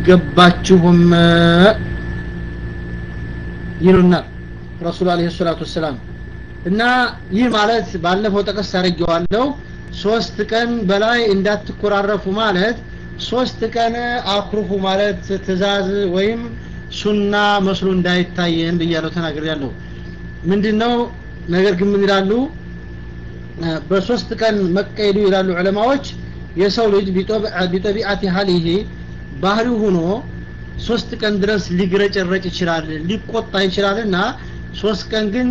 ገባችሁም ይሉናል ረሱል አለይሂ ሰላቱ ወሰላም እና ይህ ማለት ባለፈው ጠቀስ አድርጌዋለሁ ሶስት ቀን በላይ እንዳትኮራረፉ ማለት ሶስት ቀን አኩርፉ ማለት ትእዛዝ ወይም ሱና መስሎ እንዳይታየን ብያለሁ ተናግሬያለሁ ምንድነው ነገር ግን ምን ይላሉ በሶስት ቀን መቀየዱ ይላሉ ዑለማዎች የሰው ልጅ ቢጠቢዓት ሀሊሂ ባህሪው ሆኖ ሶስት ቀን ድረስ ሊግረጨረጭ ይችላል ሊቆጣ ይችላል እና ሶስት ቀን ግን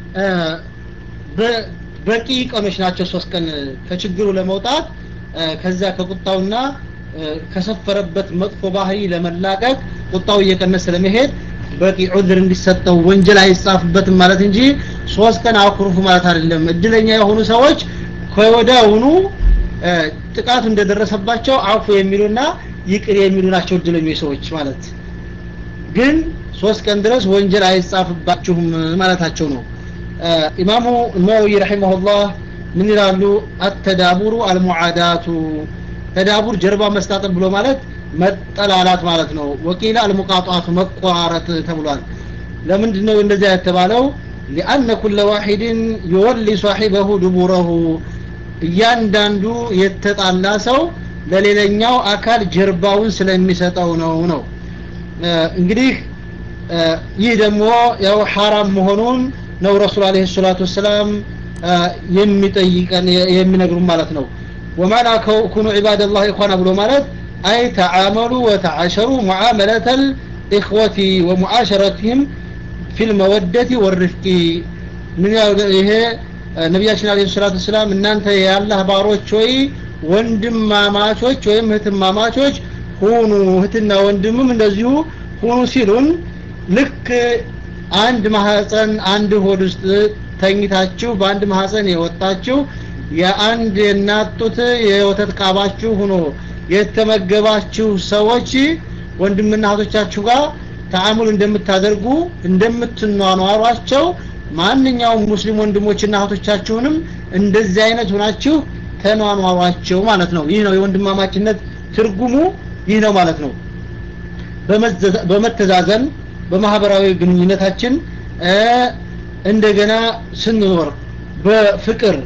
በቂ ቀኖች ናቸው ሶስት ቀን ከችግሩ ለመውጣት ከዛ ከቁጣውና ከሰፈረበት መጥፎ ባህሪ ለመላቀቅ ቁጣው እየቀነሰ ለመሄድ በቂ ዑዝር እንዲሰጠው ወንጀል አይጻፍበትም ማለት እንጂ ሶስት ቀን አኩርፉ ማለት አይደለም እድለኛ የሆኑ ሰዎች ከወዲያውኑ ጥቃቱ እንደደረሰባቸው አፉ የሚሉና ይቅር የሚሉ ናቸው እድለኞች ሰዎች ማለት ግን ሶስት ቀን ድረስ ወንጀል አይጻፍባችሁም ማለታቸው ነው ኢማሙ ነወዊ ረሒመሁላህ ምን ይላሉ አተዳቡሩ አልሙዓዳቱ ተዳቡር ጀርባ መስታጠብ ብሎ ማለት መጠላላት ማለት ነው ወቂላ አልሙቃጧቱ መቆራረጥ ተብሏል ለምንድን ነው እንደዚያ የተባለው ሊአነ ኩለ ዋሒድን ይወሊ ሳሒበሁ ድቡረሁ እያንዳንዱ የተጣላ ሰው ለሌላኛው አካል ጀርባውን ስለሚሰጠው ነው ነው እንግዲህ ይህ ደግሞ ያው ሐራም መሆኑን ነው ረሱል አለይሂ ሰላቱ ወሰላም የሚጠይቀን የሚነግሩ ማለት ነው ወማና ኩኑ ዒባደላህ ኢኽዋና ብሎ ማለት አይ ተዓመሉ ወተዓሸሩ ሙዓመለተ ልኢኽወቲ ወሙዓሸረትህም ፊ ልመወደቲ ወርፍቂ ምን ይሄ ነቢያችን አለ ሰላቱ ወሰላም እናንተ የአላህ ባሮች ወይ ወንድማማቾች ወይም እህትማማቾች ሁኑ እህትና ወንድምም እንደዚሁ ሁኑ ሲሉን ልክ አንድ ማህፀን አንድ ሆድ ውስጥ ተኝታችሁ በአንድ ማህፀን የወጣችሁ የአንድ የእናት ጡት የወተት ቃባችሁ ሆኖ የተመገባችሁ ሰዎች ወንድምና እህቶቻችሁ ጋር ተአሙል እንደምታደርጉ እንደምትኗኗሯቸው ማንኛውም ሙስሊም ወንድሞችና እህቶቻችሁንም እንደዚህ አይነት ሆናችሁ ተኗኗሯቸው ማለት ነው ይህ ነው የወንድማማችነት ትርጉሙ ይህ ነው ማለት ነው በመተዛዘን በማህበራዊ ግንኙነታችን እንደገና ስንኖር በፍቅር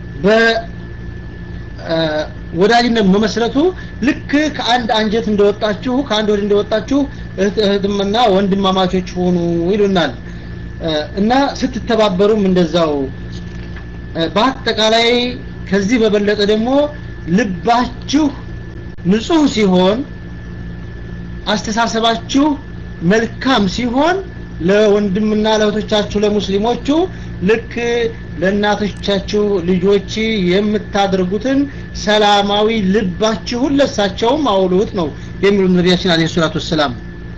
በወዳጅነት መመስረቱ ልክ ከአንድ አንጀት እንደወጣችሁ ከአንድ ወድ እንደወጣችሁ እህትምና ወንድማማቾች ሆኑ ይሉናል እና ስትተባበሩም እንደዛው በአጠቃላይ ከዚህ በበለጠ ደግሞ ልባችሁ ንጹህ ሲሆን አስተሳሰባችሁ መልካም ሲሆን ለወንድምና ለእህቶቻችሁ ለሙስሊሞቹ ልክ ለእናቶቻችሁ ልጆች የምታደርጉትን ሰላማዊ ልባችሁን ለሳቸውም አውሉት ነው የሚሉ ነቢያችን አለ ሰላቱ ወሰላም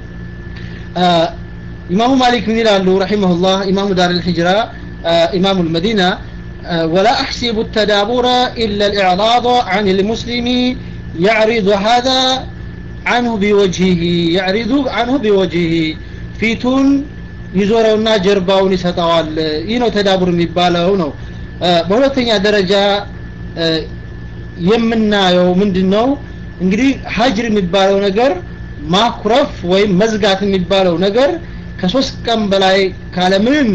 ኢማሙ ማሊክ ምን ይላሉ ረሒመሁላህ ኢማሙ ዳር ልሂጅራ ኢማሙ ልመዲና ولا أحسب التدابر إلا الإعراض عن المسلم يعرض هذا عنه بوجهه يعرض عنه بوجهه ፊቱን ይዞረውና ጀርባውን ይሰጠዋል ይህ ነው ተዳቡር የሚባለው ነው በሁለተኛ ደረጃ የምናየው ምንድን ነው እንግዲህ ሀጅር የሚባለው ነገር ማኩረፍ ወይም መዝጋት የሚባለው ነገር ከሶስት ቀን በላይ ካለምንም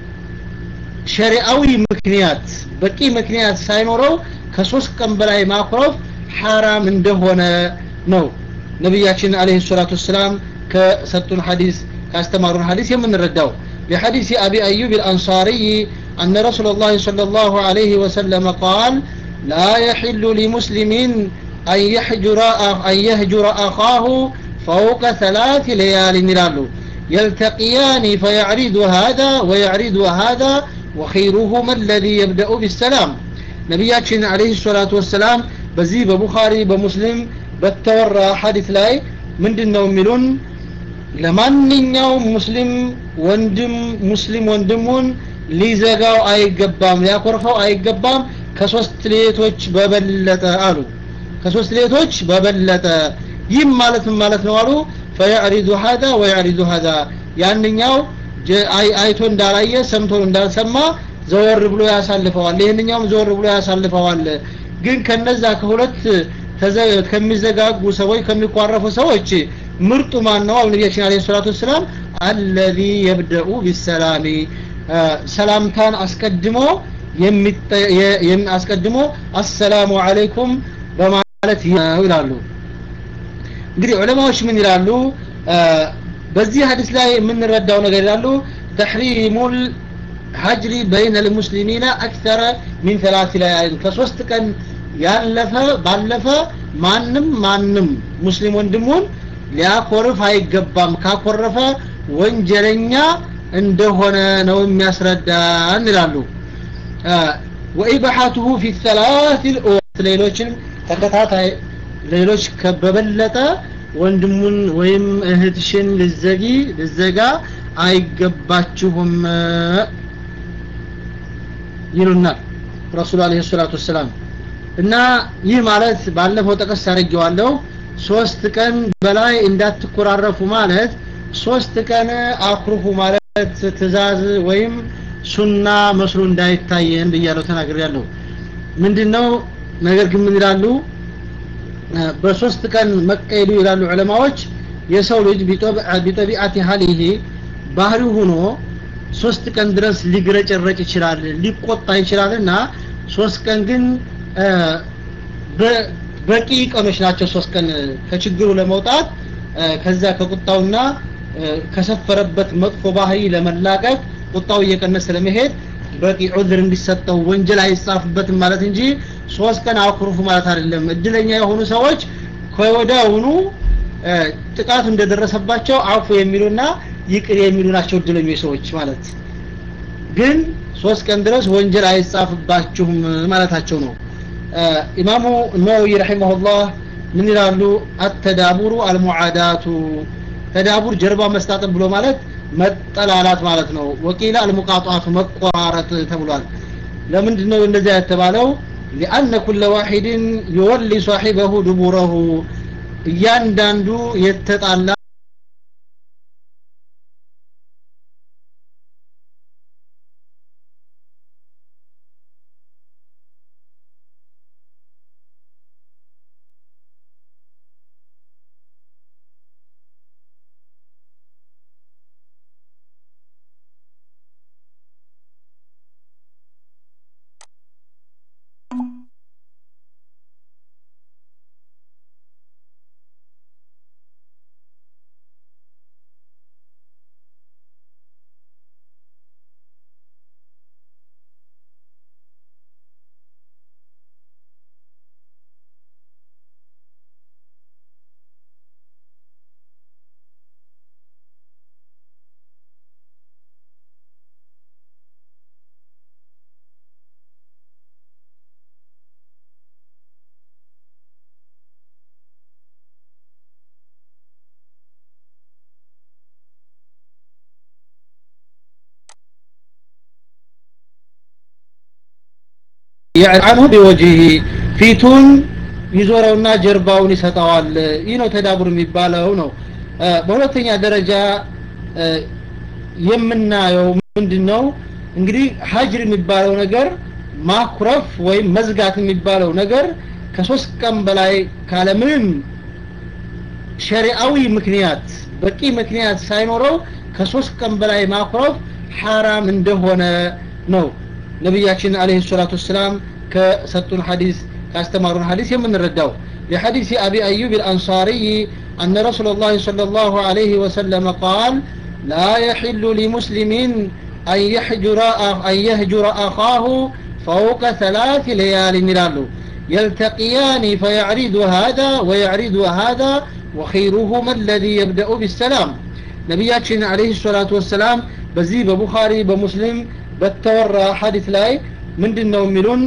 ሸሪአዊ ምክንያት በቂ ምክንያት ሳይኖረው ከሶስት ቀን በላይ ማኩረፍ ሐራም እንደሆነ ነው ነቢያችን አለይሂ ሰላቱ ወሰላም ከሰጡን ሐዲስ ካስተማሩን ሐዲስ የምንረዳው بحديث أبي أيوب الأنصاري أن رسول الله صلى الله عليه وسلم قال لا يحل لمسلم أن يحجر أن يهجر أخاه فوق ثلاث ليال نلالو يلتقيان فيعرض هذا ويعرض هذا وخيرهما الذي يبدأ بالسلام نبياتنا عليه الصلاة والسلام بزي ببخاري بمسلم بتورى حديث لاي من دنو ملون ለማንኛውም ሙስሊም ወንድም ሙስሊም ወንድሙን ሊዘጋው አይገባም ሊያኮርፈው አይገባም ከሶስት ሌቶች በበለጠ አሉ ከሶስት ሌቶች በበለጠ ይህም ማለት ምን ማለት ነው አሉ ፈያዕሪዱ ሀዛ ወያዕሪዱ ሀዛ ያንኛው አይቶ እንዳላየ ሰምቶ እንዳልሰማ ዘወር ብሎ ያሳልፈዋል ይህንኛውም ዘወር ብሎ ያሳልፈዋል ግን ከነዛ ከሁለት ከሚዘጋጉ ሰዎች ከሚቋረፉ ሰዎች ምርጡ ማን ነው? ነቢያችን አለይሂ ሰላቱ ወሰላም አለዚ የብደኡ ቢሰላሚ ሰላምታን አስቀድሞ አስቀድሞ አሰላሙ አለይኩም በማለት ይላሉ። እንግዲህ ዑለማዎች ምን ይላሉ? በዚህ ሀዲስ ላይ የምንረዳው ነገር ይላሉ ተሕሪሙል ሀጅሪ በይነ ልሙስሊሚና አክተረ ሚን ተላት ለያሊን ከሶስት ቀን ያለፈ ባለፈ ማንም ማንም ሙስሊም ወንድሙን ሊያኮርፍ አይገባም ካኮረፈ ወንጀለኛ እንደሆነ ነው የሚያስረዳን ይላሉ ወኢባሐቱሁ ፊ ሰላት ልወቅት ሌሎችንም ተከታታይ ሌሎች በበለጠ ወንድሙን ወይም እህትሽን ልዘጊ ልዘጋ አይገባችሁም ይሉናል ረሱሉ አለይሂ ሰላቱ ወሰላም እና ይህ ማለት ባለፈው ጠቀስ አድርጌዋለሁ ሶስት ቀን በላይ እንዳትኮራረፉ ማለት ሶስት ቀን አኩርፉ ማለት ትእዛዝ ወይም ሱና መስሎ እንዳይታየን ብያለሁ ተናግሬያለሁ ምንድነው ነገር ግን ምን ይላሉ በሶስት ቀን መቀየዱ ይላሉ ዑለማዎች የሰው ልጅ ቢጠቢአት ያህል ይሄ ባህሪው ሆኖ ሶስት ቀን ድረስ ሊግረጨረጭ ይችላል ሊቆጣ ይችላል እና ሶስት ቀን ግን በቂ ቀኖች ናቸው ሶስት ቀን ከችግሩ ለመውጣት ከዛ ከቁጣውና ከሰፈረበት መጥፎ ባህሪ ለመላቀቅ ቁጣው እየቀነሰ ለመሄድ በቂ ዑዝር እንዲሰጠው ወንጀል አይጻፍበትም ማለት እንጂ ሶስት ቀን አኩርፉ ማለት አይደለም እድለኛ የሆኑ ሰዎች ከወዲያውኑ ጥቃቱ እንደደረሰባቸው አፉ የሚሉና ይቅር የሚሉ ናቸው እድለኞች ሰዎች ማለት ግን ሶስት ቀን ድረስ ወንጀል አይጻፍባችሁም ማለታቸው ነው ኢማሙ ነወዊ ረሒመሁላህ ምን ይላሉ አተዳቡሩ አልሙዓዳቱ ተዳቡር ጀርባ መስታጠብ ብሎ ማለት መጠላላት ማለት ነው ወቂላ አልሙቃጧቱ መቆራረጥ ተብሏል ለምንድን ነው እንደዚያ የተባለው ሊአነ ኩለ ዋሒድን ዩወሊ ሳሒበሁ ድቡረሁ እያንዳንዱ የተጣላ عنه بوجهه ፊቱን ይዞረውና ጀርባውን ይሰጠዋል ይህ ነው ተዳቡር የሚባለው ነው በሁለተኛ ደረጃ የምናየው ምንድነው እንግዲህ ሀጅር የሚባለው ነገር ማኩረፍ ወይም መዝጋት የሚባለው ነገር ከሶስት ቀን በላይ ካለምንም ሸሪአዊ ምክንያት በቂ ምክንያት ሳይኖረው ከሶስት ቀን በላይ ማኩረፍ ሐራም እንደሆነ ነው ነቢያችን አለይሂ ሰላቱ ወሰላም ከሰጡን ሐዲስ ካስተማሩን ሐዲስ የምንረዳው لحديث أبي أيوب الأنصاري أن رسول الله صلى الله عليه وسلم قال لا يحل لمسلم أن يحجر أن يهجر أخاه فوق ثلاث ليال نلالو يلتقيان فيعرض هذا ويعرض هذا وخيرهما الذي يبدأ بالسلام نبياتنا عليه الصلاة والسلام بزي ببخاري بمسلم በተወራ ሐዲስ ላይ ምንድነው የሚሉን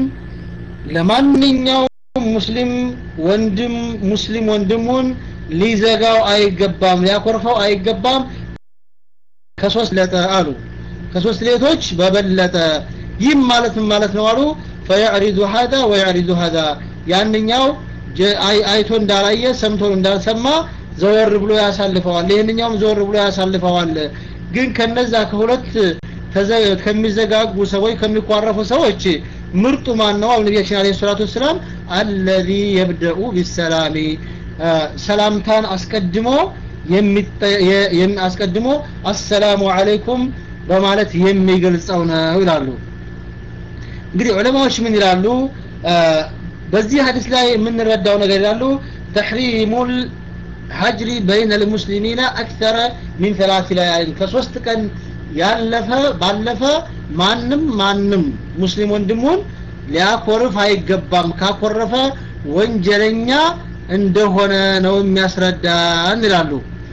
ለማንኛውም ሙስሊም ወንድም ሙስሊም ወንድሙን ሊዘጋው አይገባም ሊያኮርፈው አይገባም ከሶስት ለጠ አሉ ከሶስት ሌቶች በበለጠ ይህም ማለት ምን ማለት ነው አሉ ፈያዕሪዱ ሀዛ ወያዕሪዱ ሀዛ ያንኛው አይቶ እንዳላየ ሰምቶ እንዳልሰማ ዘወር ብሎ ያሳልፈዋል ይህንኛውም ዘወር ብሎ ያሳልፈዋል ግን ከነዛ ከሁለት ከሚዘጋጉ ሰዎች ከሚቋረፉ ሰዎች ምርጡ ማን ነው አሁን ነቢያችን አለይሂ ሰላቱ ወሰላም አለዚ የብደኡ ቢሰላሚ ሰላምታን አስቀድሞ አስቀድሞ አሰላሙ አለይኩም በማለት የሚገልጸው ነው ይላሉ እንግዲህ ዑለማዎች ምን ይላሉ በዚህ ሀዲስ ላይ የምንረዳው ነገር ይላሉ ተሕሪሙል ሀጅሪ በይነ ልሙስሊሚና አክተረ ሚን ሰላት ለያሊን ከሶስት ቀን ያለፈ ባለፈ ማንም ማንም ሙስሊም ወንድሙን ሊያኮርፍ አይገባም ካኮረፈ ወንጀለኛ እንደሆነ ነው የሚያስረዳን ይላሉ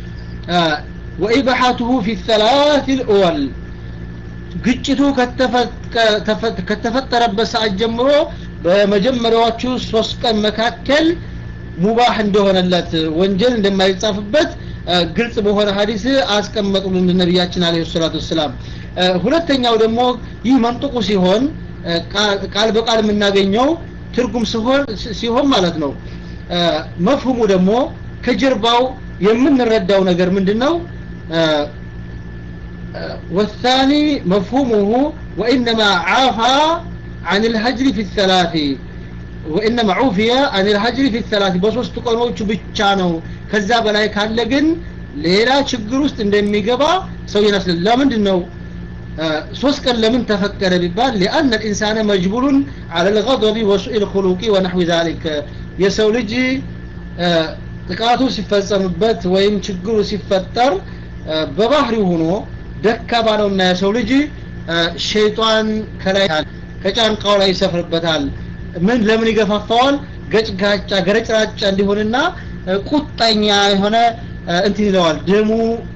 ወኢባሐቱሁ ፊ ሰላት ልእወል ግጭቱ ከተፈጠረበት ሰዓት ጀምሮ በመጀመሪያዎቹ ሶስት ቀን መካከል ሙባህ እንደሆነለት ወንጀል እንደማይጻፍበት ግልጽ በሆነ ሀዲስ አስቀመጡልን ነቢያችን አለ ሰላቱ ወሰላም ሁለተኛው ደግሞ ይህ መንጥቁ ሲሆን ቃል በቃል የምናገኘው ትርጉም ሲሆን ሲሆን ማለት ነው መፍሁሙ ደግሞ ከጀርባው የምንረዳው ነገር ምንድነው والثاني مفهومه وإنما عافى عن الهجر في الثلاث وإنما عوفي عن الهجر في الثلاث بصوص تقنوش بتشانو كذا بلاي كان لقن ሌላ ችግር ውስጥ እንደሚገባ ሰው ይመስል ለምንድን ነው ሶስት ቀን ለምን ተፈቀደ ቢባል لأن الإنسان مجبول على الغضب وسوء الخلق ونحو ذلك የሰው ልጅ ጥቃቱ ሲፈጸምበት ወይም ችግሩ ሲፈጠር በባህሪው ሆኖ ደካማ ነውና የሰው ልጅ ሸይጣን ከላይ ከጫንቃው ላይ ይሰፍርበታል ምን ለምን ይገፋፋዋል ገጭጋጫ ገረጭራጫ እንዲሆንና ቁጣኛ የሆነ እንትን ይለዋል ደሙ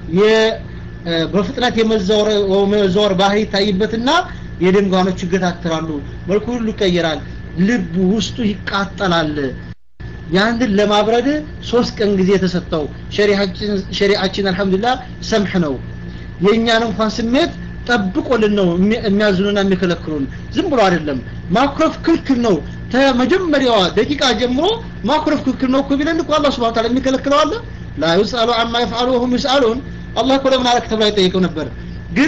በፍጥነት የመዘወር ባህሪ ይታይበትና የደም ጓኖች ይገታትራሉ መልኩ ሁሉ ይቀየራል ልቡ ውስጡ ይቃጠላል ያንን ለማብረድ ሶስት ቀን ጊዜ የተሰጠው ሸሪዓችን አልহামዱሊላህ ሰምህ ነው የኛን እንኳን ስሜት ጠብቆልን ነው የሚያዝኑና የሚከለክሉን ዝም ብሎ አይደለም ማኩረፍ ክልክል ነው ከመጀመሪያዋ ደቂቃ ጀምሮ ማኩረፍ ክልክል ነው እኮ ቢለን እኮ አላህ Subhanahu Ta'ala የሚከለክለው አለ ላ ይስአሉ አማ ይፍዓሉ ወሁም ይስአሉን አላህ እኮ ለምን አለክ ተብሎ አይጠይቀው ነበር ግን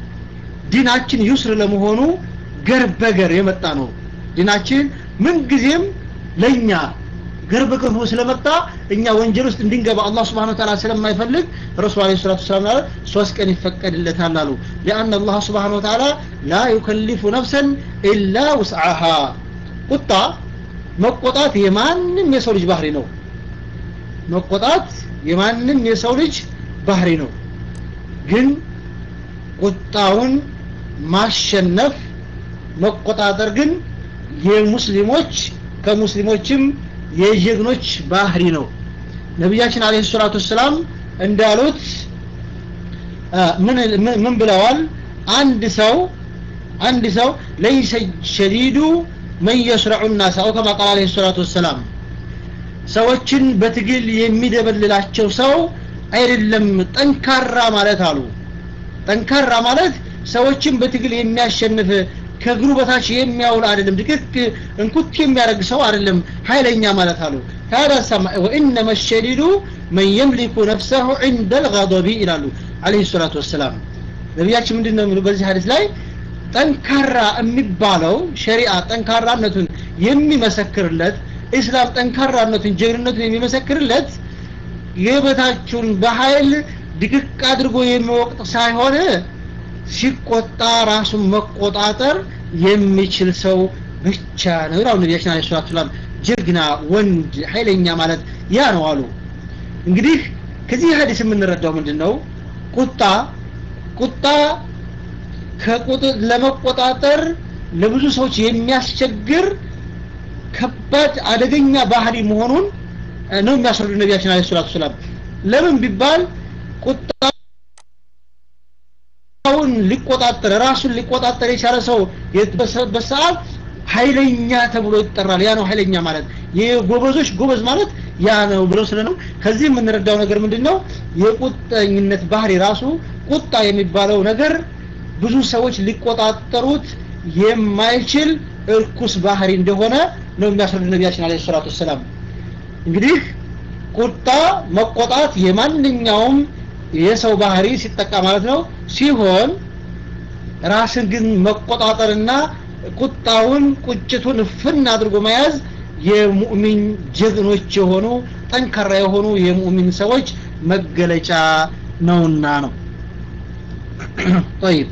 ዲናችን ዩስር ለመሆኑ ገር በገር የመጣ ነው ዲናችን ምን ጊዜም ለኛ ገር በገር ሆኖ ስለመጣ እኛ ወንጀል ውስጥ እንድንገባ አላህ Subhanahu Ta'ala ስለማይፈልግ ረሱል አለይሂ ሰላቱ ሰላም ሶስት ቀን ይፈቀድለታል አሉ لأن الله سبحانه وتعالى لا يكلف نفسا إلا وسعها ቁጣ መቆጣት የማንም የሰው ልጅ ባህሪ ነው መቆጣት የማንም የሰው ልጅ ባህሪ ነው ግን ቁጣውን ማሸነፍ መቆጣጠር ግን የሙስሊሞች ከሙስሊሞችም የጀግኖች ባህሪ ነው ነቢያችን አለይሂ ሰላቱ ሰላም እንዳሉት ምን ምን ብለዋል አንድ ሰው አንድ ሰው ለይሰ ሸዲዱ መን የስረዑ الناس አው ከማ ቃል አለይሂ ሰላቱ ወሰላም ሰዎችን በትግል የሚደበልላቸው ሰው አይደለም ጠንካራ ማለት አሉ ጠንካራ ማለት ሰዎችን በትግል የሚያሸንፍ ከእግሩ በታች የሚያውል አይደለም ድቅቅ እንኩት የሚያደርግ ሰው አይደለም ኃይለኛ ማለት አሉ ታዲያ ሰማ ወኢነመ ሸዲዱ መን የምሊኩ ነፍሰሁ عند الغضب ይላሉ አለይሂ ሰላቱ ወሰላም ነቢያችን ምንድን ነው የሚሉ በዚህ ሀዲስ ላይ ጠንካራ የሚባለው ሸሪዓ ጠንካራነቱን የሚመሰክርለት ኢስላም ጠንካራነቱን ጀግንነቱን የሚመሰክርለት የበታችሁን በኃይል ድቅቅ አድርጎ የሚወቅጥ ሳይሆን ሲቆጣ ራሱን መቆጣጠር የሚችል ሰው ብቻ ነው ይላሉ ነቢያችን አለይሂ ሰላቱ ሰላም ጀግና ወንድ ኃይለኛ ማለት ያ ነው አሉ እንግዲህ ከዚህ ሀዲስ የምንረዳው ምንድነው ቁጣ ቁጣ ከቁጥር ለመቆጣጠር ለብዙ ሰዎች የሚያስቸግር ከባድ አደገኛ ባህሪ መሆኑን ነው የሚያስረዱ ነቢያችን አለይሂ ሰላቱ ሰላም ለምን ቢባል ቁጣውን ሊቆጣጠር ራሱን ሊቆጣጠር የቻለ ሰው በሰዓት ኃይለኛ ተብሎ ይጠራል ያ ነው ኃይለኛ ማለት የጎበዞች ጎበዝ ማለት ያ ነው ብለው ስለነው ከዚህ የምንረዳው ነገር ምንድነው የቁጠኝነት ባህሪ ራሱ ቁጣ የሚባለው ነገር ብዙ ሰዎች ሊቆጣጠሩት የማይችል እርኩስ ባህሪ እንደሆነ ነው የሚያስረዱ ነቢያችን አለይሂ ሰላቱ ሰላም እንግዲህ ቁጣ መቆጣት የማንኛውም የሰው ባህሪ ሲጠቃ ማለት ነው ሲሆን ራስን ግን መቆጣጠርና ቁጣውን ቁጭቱን ፍን አድርጎ መያዝ የሙእሚን ጀግኖች የሆኑ ጠንካራ የሆኑ የሙእሚን ሰዎች መገለጫ ነውና ነው طيب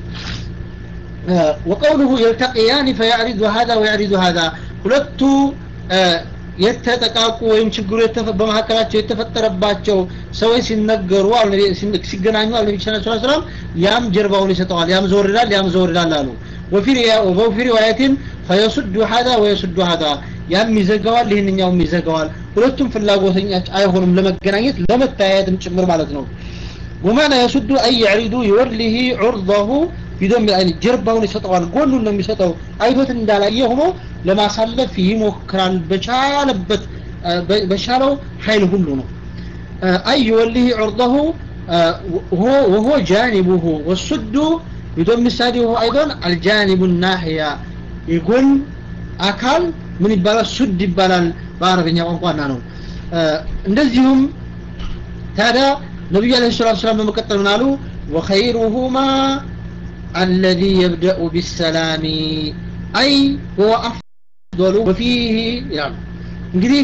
وقوله يلتقيان فيعرض هذا ويعرض هذا ሁለቱ የተጠቃቁ ወይም ችግሩ በመካከላቸው የተፈጠረባቸው ሰዎች ሲነገሩ ሲገናኙ አለ ነቢ ስ ሰላም ያም ጀርባውን ይሰጠዋል ያም ዘወር ይላል ያም ዘወር ይላል አሉ ወፊ ሪዋየትን ፈየሱዱ ሀዳ ወየሱዱ ሀዳ ያም ይዘጋዋል ይህንኛውም ይዘጋዋል ሁለቱም ፍላጎተኛ አይሆኑም ለመገናኘት ለመታያየትም ጭምር ማለት ነው ወማና የሱዱ አይ ያዕሪዱ ይወርሊህ ዑርضሁ ቢዶም አይን ጀርባውን ይሰጠዋል ጎኑን ነው የሚሰጠው አይቶት እንዳላየ ሆኖ ለማሳለፍ ይሞክራል በቻለበት በቻለው ኃይል ሁሉ ነው አይ ይወሊህ ዑርضሁ وهو جانبه والسد بدون مثاله أيضا الجانب الناحية يقول أكل من يبالا سد يبالا بعربኛ ቋንቋና ነው እንደዚሁም ታዲያ ነቢዩ አለ ሰላት ሰላም በመቀጠል ምን አሉ ወኸይሩሁማ አለዚ የብደኡ ቢሰላሚ አይ ሁወ አፍضሉ ወፊህ ይላሉ እንግዲህ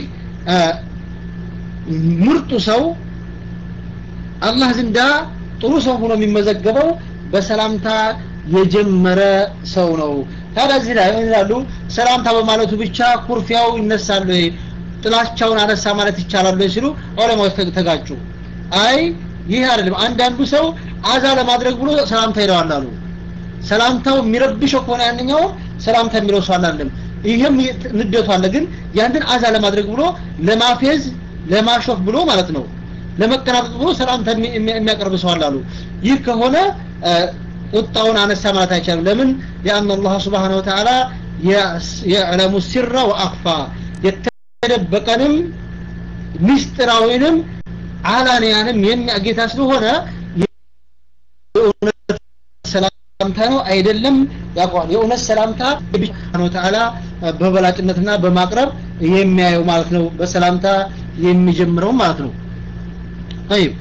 ምርጡ ሰው አላህ ዘንዳ ጥሩ ሰው ሆኖ የሚመዘገበው በሰላምታ የጀመረ ሰው ነው ታዲያ እዚህ ላይ ይላሉ ሰላምታ በማለቱ ብቻ ኩርፊያው ይነሳሉ ጥላቻውን አነሳ ማለት ይቻላል ሲሉ ዑለማዎች ተጋጩ አይ ይህ አይደለም አንዳንዱ ሰው አዛ ለማድረግ ብሎ ሰላምታ ይለዋል አሉ ሰላምታው የሚረብሸው ከሆነ ያንኛው ሰላምታ የሚለው ሰው አላለም ይህም ንደቱ አለ ግን ያንን አዛ ለማድረግ ብሎ ለማፌዝ ለማሾፍ ብሎ ማለት ነው ለመቀናጠጥ ብሎ ሰላምታ የሚያቀርብ ሰው አላሉ ይህ ከሆነ ቁጣውን አነሳ ማለት አይቻልም ለምን ሊአን አላህ ስብሓን ወተዓላ የዕለሙ ሲራ ወአክፋ የተደበቀንም ምስጢራዊንም አላንያንም የሚያጌታ ስለሆነ የእውነት ሰላምታ ነው አይደለም ያውቀዋል የእውነት ሰላምታ ስብሓን ወተዓላ በበላጭነትና በማቅረብ የሚያየው ማለት ነው በሰላምታ የሚጀምረው ማለት ነው طيب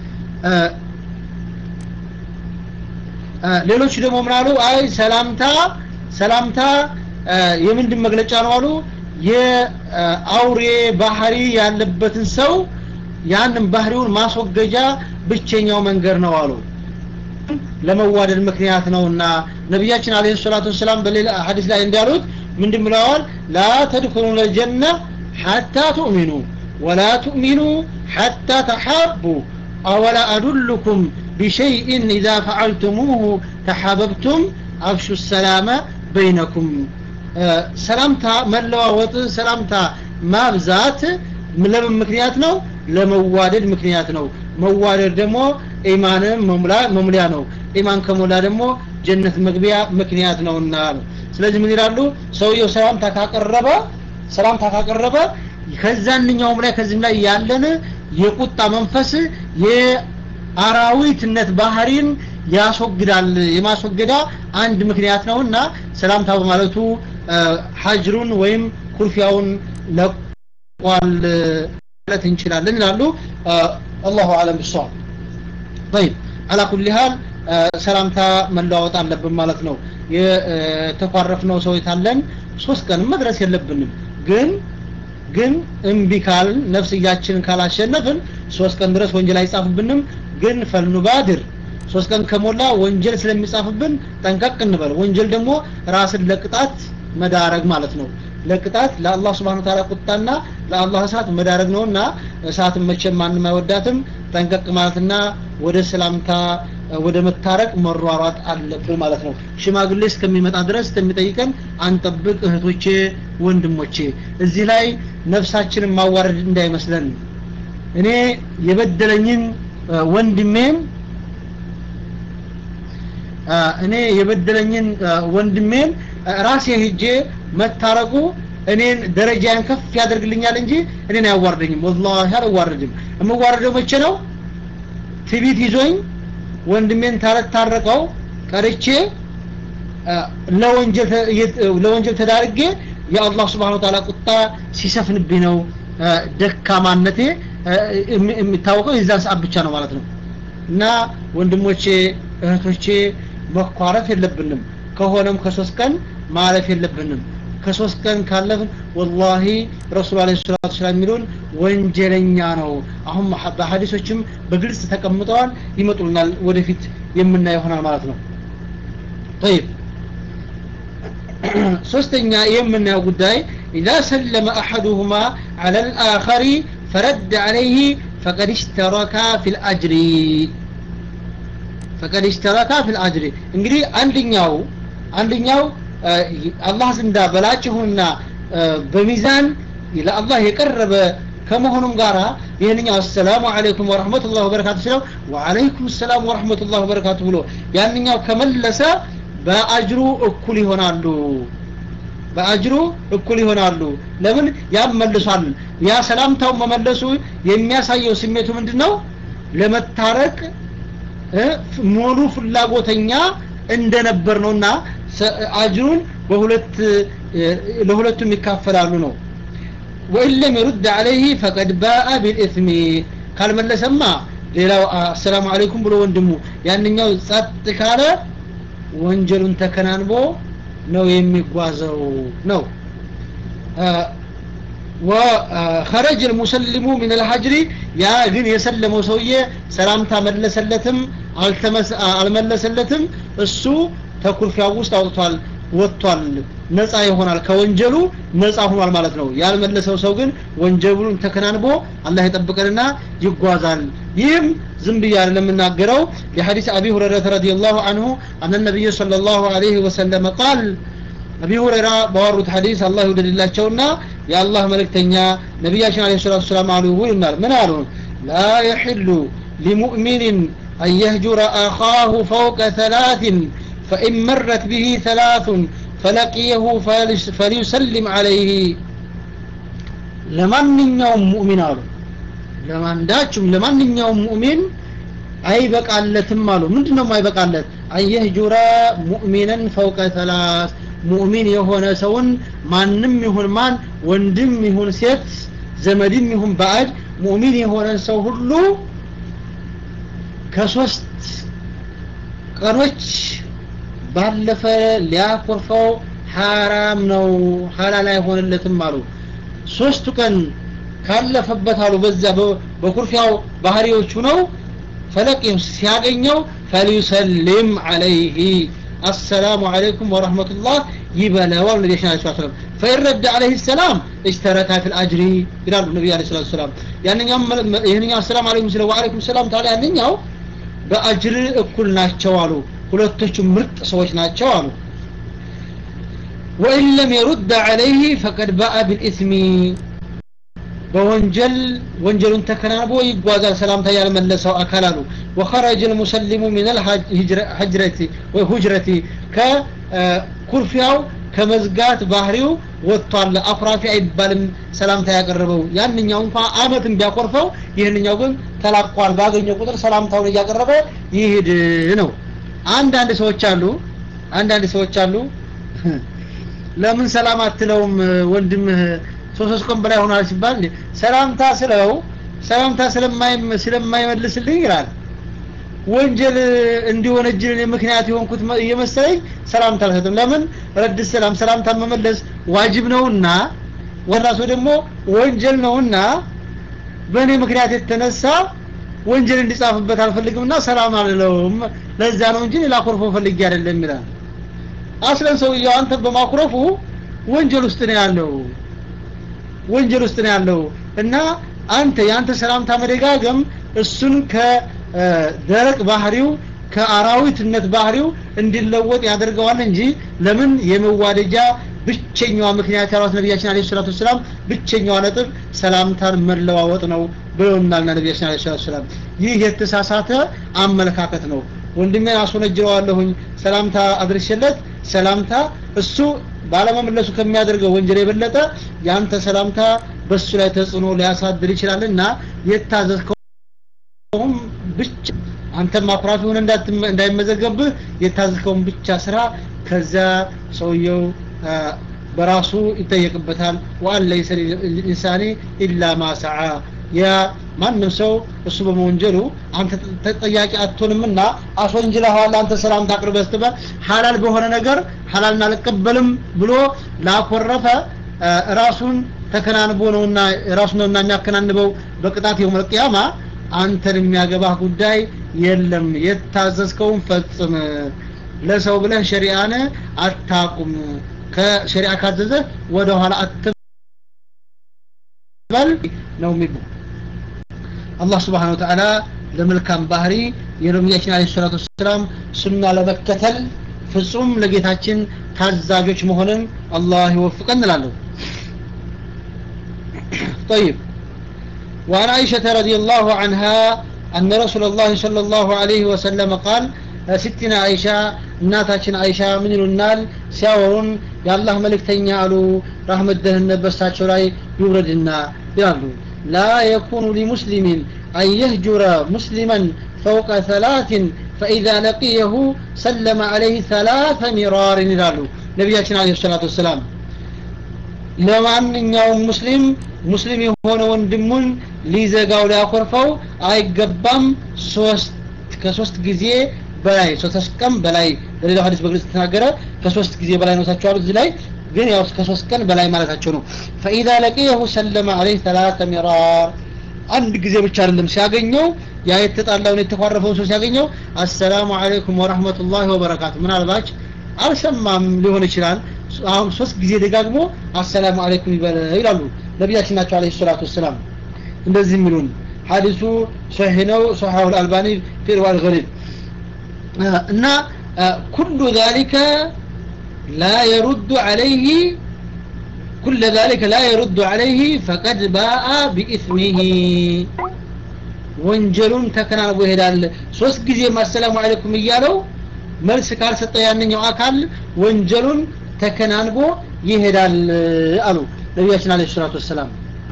ሌሎች ደግሞ ምን አሉ አይ ሰላምታ ሰላምታ የምንድን መግለጫ ነው አሉ የአውሬ ባህሪ ያለበትን ሰው ያንን ባህሪውን ማስወገጃ ብቸኛው መንገድ ነው አሉ ለመዋደድ ምክንያት ነውና ነቢያችን አለይሂ ሰላቱ ወሰላም በሌላ ሐዲስ ላይ እንዳሉት ምንድን ብለዋል ላ ተድኹሉነ الجنة حتى تؤمنوا ولا تؤمنوا حتى تحابوا أولا أدلكم بشيء إذا فعلتموه تحاببتم أفشوا السلام بينكم ሰላምታ መለዋወጥ ሰላምታ ማብዛት ለምን ምክንያት ነው ለመዋደድ ምክንያት ነው መዋደድ ደግሞ ኢማንን መሙሊያ ነው ኢማን ከሞላ ደግሞ ጀነት መግቢያ ምክንያት ነውና ስለዚህ ምን ይላሉ ሰውየው ሰላምታ ካቀረበ ሰላምታ ካቀረበ ከዛንኛውም ላይ ከዚህም ላይ ያለን የቁጣ መንፈስ የአራዊትነት ባህሪን ያስወግዳል የማስወገዳ አንድ ምክንያት ነውና ሰላምታ በማለቱ ሀጅሩን ወይም ኩርፊያውን ለቋል ማለት እንችላለን ይላሉ አላሁ አለም ብሷል طيب على كل حال ሰላምታ መለዋወጥ አለብን ማለት ነው የተኳረፍነው ሰው የታለን ሶስት ቀን መድረስ የለብንም ግን ግን እምቢ ካልን ነፍስያችንን ካላሸነፍን ሶስት ቀን ድረስ ወንጀል አይጻፍብንም ግን ፈልኑባድር ሶስት ቀን ከሞላ ወንጀል ስለሚጻፍብን ጠንቀቅ እንበል ወንጀል ደግሞ ራስን ለቅጣት መዳረግ ማለት ነው ለቅጣት ለአላህ ስብሓን ታላ ቁጣና ለአላህ እሳት መዳረግ ነውና እሳትን መቼም ማንም አይወዳትም ጠንቀቅ ማለትና ወደ ሰላምታ ወደ መታረቅ መሯሯጥ አለብን ማለት ነው ሽማግሌ እስከሚመጣ ድረስ እስከሚጠይቀን አንጠብቅ እህቶቼ ወንድሞቼ እዚህ ላይ ነፍሳችንን ማዋረድ እንዳይመስለን እኔ የበደለኝን ወንድሜን እኔ የበደለኝን ወንድሜን ራሴ ሂጄ መታረቁ እኔን ደረጃን ከፍ ያደርግልኛል እንጂ እኔን አያዋርደኝም ወላሂ አልዋረድም የምዋረደው መቼ ነው ትቢት ይዞኝ ወንድሜን ታረቀው ቀርቼ ለወንጀል ተዳርጌ የአላህ ስብሓን ወተዓላ ቁጣ ሲሰፍንብኝ ነው ደካማነቴ የሚታወቀው የዛን ሰዓት ብቻ ነው ማለት ነው እና ወንድሞቼ እህቶቼ መኳረፍ የለብንም ከሆነም ከሶስት ቀን ማለፍ የለብንም ከሶስት ቀን ካለፍን ወላሂ ረሱል አለ ሰላቱ ሰላም የሚሉን ወንጀለኛ ነው አሁን በሀዲሶችም በግልጽ ተቀምጠዋል ይመጡልናል ወደፊት የምናየው ይሆናል ማለት ነው طيب ሶስተኛ የምናየው ጉዳይ إذا سلم أحدهما على الآخر فرد عليه فقد اشتركا في الأجر فقد اشتركا في الأجر እንግዲህ አንደኛው አንደኛው አላህ ዘንዳ በላጭሁና በሚዛን ለአላህ የቀረበ ከመሆኑም ጋራ ይህንኛው አሰላሙ አለይኩም ወረህመቱላህ ወበረካቱ ስለው ወአለይኩም ሰላም ወረህመቱላህ ወበረካቱ ብሎ ያንኛው ከመለሰ በአጅሩ እኩል ይሆናሉ በአጅሩ እኩል ይሆናሉ ለምን ያም መልሷል ያ ሰላምታው መመለሱ የሚያሳየው ስሜቱ ምንድን ነው ለመታረቅ ሙሉ ፍላጎተኛ እንደነበር ነውና አጅሩን በሁለት ለሁለቱም ይካፈላሉ ነው ወኢን ለም ይሩድ አለይህ ፈቀድ ባአ ቢልእስሚ ካልመለሰማ ሌላው አሰላሙ አለይኩም ብሎ ወንድሙ ያንኛው ጸጥ ካለ ወንጀሉን ተከናንቦ ነው የሚጓዘው ነው وخرج المسلم من الحجر يا ግን የሰለመው ሰውዬ ሰላምታ መለሰለትም አልመለሰለትም እሱ ተኩርፊያው ውስጥ አውጥቷል ወጥቷል ነፃ ይሆናል ከወንጀሉ ነፃ ሆኗል ማለት ነው ያልመለሰው ሰው ግን ወንጀሉን ተከናንቦ አላህ ይጠብቀንና ይጓዛል ይህም ዝም ብዬ አይደለም የምናገረው የሐዲስ አቢ ሁረይረተ ረዲየላሁ ዐንሁ አነ ነብዩ ሰለላሁ ዐለይሂ ወሰለም ቃል አቢ ሁረይራ ባወሩት ሐዲስ አላህ ይውደድላቸውና የአላህ መልእክተኛ ነቢያችን አለይሂ ሰላቱ ሰላም አሉ ይሉናል ምን አሉ ላ የሕሉ ሊሙእሚን أن يهجر أخاه فوق ثلاث فإن مرت به ثلاث فلقيه فليسلم عليه ለማንኛውም ሙእሚን አሉ ለማንዳችም ለማንኛውም ሙእሚን አይበቃለትም አሉ ምንድነው አይበቃለት አየህጁራ ሙእሚነን ፈውቀ ተላስ ሙእሚን የሆነ ሰውን ማንም ይሁን ማን ወንድም ይሁን ሴት ዘመድም ይሁን ባዕድ ሙእሚን የሆነ ሰው ሁሉ ከሶስት ቀኖች ባለፈ ሊያኮርፈው ሐራም ነው ሐላል አይሆንለትም አሉ ሶስቱ ቀን ካለፈበት አሉ በዛ በኩርፊያው ባህሪዎቹ ነው ፈለቂም ሲያገኘው ፈሊሰልም አለይህ አሰላሙ አለይኩም ወረህመቱላህ ይበለዋል ነቢ ስ ሰለም ፈኢን ረድ አለህ ሰላም እጅተረካ ፊ ልአጅሪ ይላሉ ነቢ ለ ሰላት ሰላም ይህንኛው አሰላም አለይኩም ስለ ወአለይኩም ሰላም ታዲያ ያንኛው በአጅር እኩል ናቸው አሉ ሁለቶቹ ምርጥ ሰዎች ናቸው አሉ ወኢን ለም የሩድ አለይህ ፈቀድ ባአ ቢልኢስሚ በወንጀል ወንጀሉን ተከናንቦ ይጓዛል ሰላምታ ያልመለሰው አካል አሉ ወኸረጀ ልሙሰሊሙ ምን ልሀጅረቲ ወይ ሁጅረቲ ከኩርፊያው ከመዝጋት ባህሪው ወጥቷል አኩራፊ አይባልም ሰላምታ ያቀረበው ያንኛው እንኳ አመትን ቢያኮርፈው ይህንኛው ግን ተላቋል ባገኘው ቁጥር ሰላምታውን እያቀረበ ይሄድ ነው አንዳንድ ሰዎች አሉ አንዳንድ ሰዎች አሉ ለምን ሰላም አትለውም ወንድምህ ሶስት ሶስት ቀን በላይ ሆኗል ሲባል ሰላምታ ስለው ሰላምታ ስለማይመልስልኝ ይላል ወንጀል እንዲወነጅል ምክንያት የሆንኩት እየመሰለኝ ሰላምታ አልሰጥም ለምን ረድ ሰላም ሰላምታ መመለስ ዋጅብ ነውና ወራሱ ደግሞ ወንጀል ነውና በእኔ ምክንያት የተነሳ ወንጀል እንዲጻፍበት አልፈልግምና ሰላም አልለውም ለዛ ነው እንጂ ሌላ ኮርፎ ፈልጌ አይደለም ይላል አስለን ሰውየው አንተ በማኩረፉ ወንጀል ውስጥ ነው ያለው ወንጀል ውስጥ ነው ያለው እና አንተ የአንተ ሰላምታ መደጋገም እሱን ከደረቅ ባህሪው ከአራዊትነት ባህሪው እንዲለወጥ ያደርገዋል እንጂ ለምን የመዋደጃ ብቸኛዋ ምክንያት ያሏት ነቢያችን አለ ሰላቱ ሰላም ብቸኛዋ ነጥብ ሰላምታን መለዋወጥ ነው ብለውናልና ነቢያችን አለ ሰላቱ ሰላም ይህ የተሳሳተ አመለካከት ነው ወንድሜን አስወነጅረዋለሁኝ ሰላምታ አድርሼለት ሰላምታ እሱ ባለመመለሱ ከሚያደርገው ወንጀል የበለጠ ያንተ ሰላምታ በሱ ላይ ተጽዕኖ ሊያሳድር ይችላልና የታዘዝከውም ብቻ አንተም አኩራፊ ሆነ እንዳይመዘገብህ የታዘዝከውን ብቻ ስራ ከዛ ሰውየው በራሱ ይጠየቅበታል ወአን ለይሰ ልኢንሳኒ ኢላ ማ ሰዓ የማንም ሰው እሱ በመወንጀሉ አንተ ተጠያቂ አትሆንምና አስወንጅለኸዋል አንተ ሰላም ታቅርበህ ስትበል ሐላል በሆነ ነገር ሐላልን አልቀበልም ብሎ ላኮረፈ ራሱን ተከናንቦ ነውና ራሱ ነውና የሚያከናንበው በቅጣት የውመል ቂያማ አንተን የሚያገባህ ጉዳይ የለም የታዘዝከውን ፈጽም ለሰው ብለህ ሸሪዓን አታቁም ከሸሪዓ ካዘዘ ወደ ኋላ አትበል ነው የሚሉ አላህ ስብሓን ወተዓላ ለመልካም ባህሪ የነቢያችን አለ ሰላቱ ወሰላም ሱና ለመከተል ፍጹም ለጌታችን ታዛዦች መሆንን አላህ ይወፍቀን እንላለሁ طيب وعن عائشة رضي الله عنها أن رسول الله صلى الله عليه وسلم قال ستنا عائشة እናታችን አይሻ ምን ይሉናል ሲያወሩን የአላህ መልእክተኛ አሉ ራህመት ደህንነት በሳቸው ላይ ይውረድና ይላሉ ላ የኩኑ ሊሙስሊሚን አን የህጁረ ሙስሊመን ፈውቀ ሰላትን فإذا لقيه سلم عليه ثلاث مرار ይላሉ ነቢያችን አለ ሰላቱ ወሰላም ለማንኛውም ሙስሊም ሙስሊም የሆነ ወንድሙን ሊዘጋው ሊያኮርፈው አይገባም ሶስት ከሶስት ጊዜ በላይ ሶስት ቀን በላይ በሌላው ሐዲስ በግልጽ ተናገረ ከሶስት ጊዜ በላይ ነው ታቸዋል እዚህ ላይ ግን ያው ከሶስት ቀን በላይ ማለታቸው ነው فإذا لقيه سلم عليه ثلاث مرار አንድ ጊዜ ብቻ አይደለም ሲያገኘው ያ የተጣላውን የተኳረፈውን ሰው ሲያገኘው አሰላሙ አለይኩም ወራህመቱላሂ ወበረካቱ ምናልባች አልሰማም ሊሆን ይችላል አሁን ሶስት ጊዜ ደጋግሞ አሰላሙ አለይኩም ይላሉ ነቢያችን ናቸው አለይሂ ሰላቱ ወሰላም እንደዚህ የሚሉን ሐዲሱ ሶሒህ ነው ሶሒሁ አልባኒ ፊ ሪዋል ገሪብ እና ኩሉ ذلك لا يرد عليه كل ذلك لا يرد عليه فقد باء بإثمه ወንጀሉን ተከናንቦ ይሄዳል ሶስት ጊዜ አሰላሙ አለይኩም እያለው መልስ ካልሰጠ ያንኛው አካል ወንጀሉን ተከናንቦ ይሄዳል አሉ ነቢያችን አለ ሰላቱ ወሰላም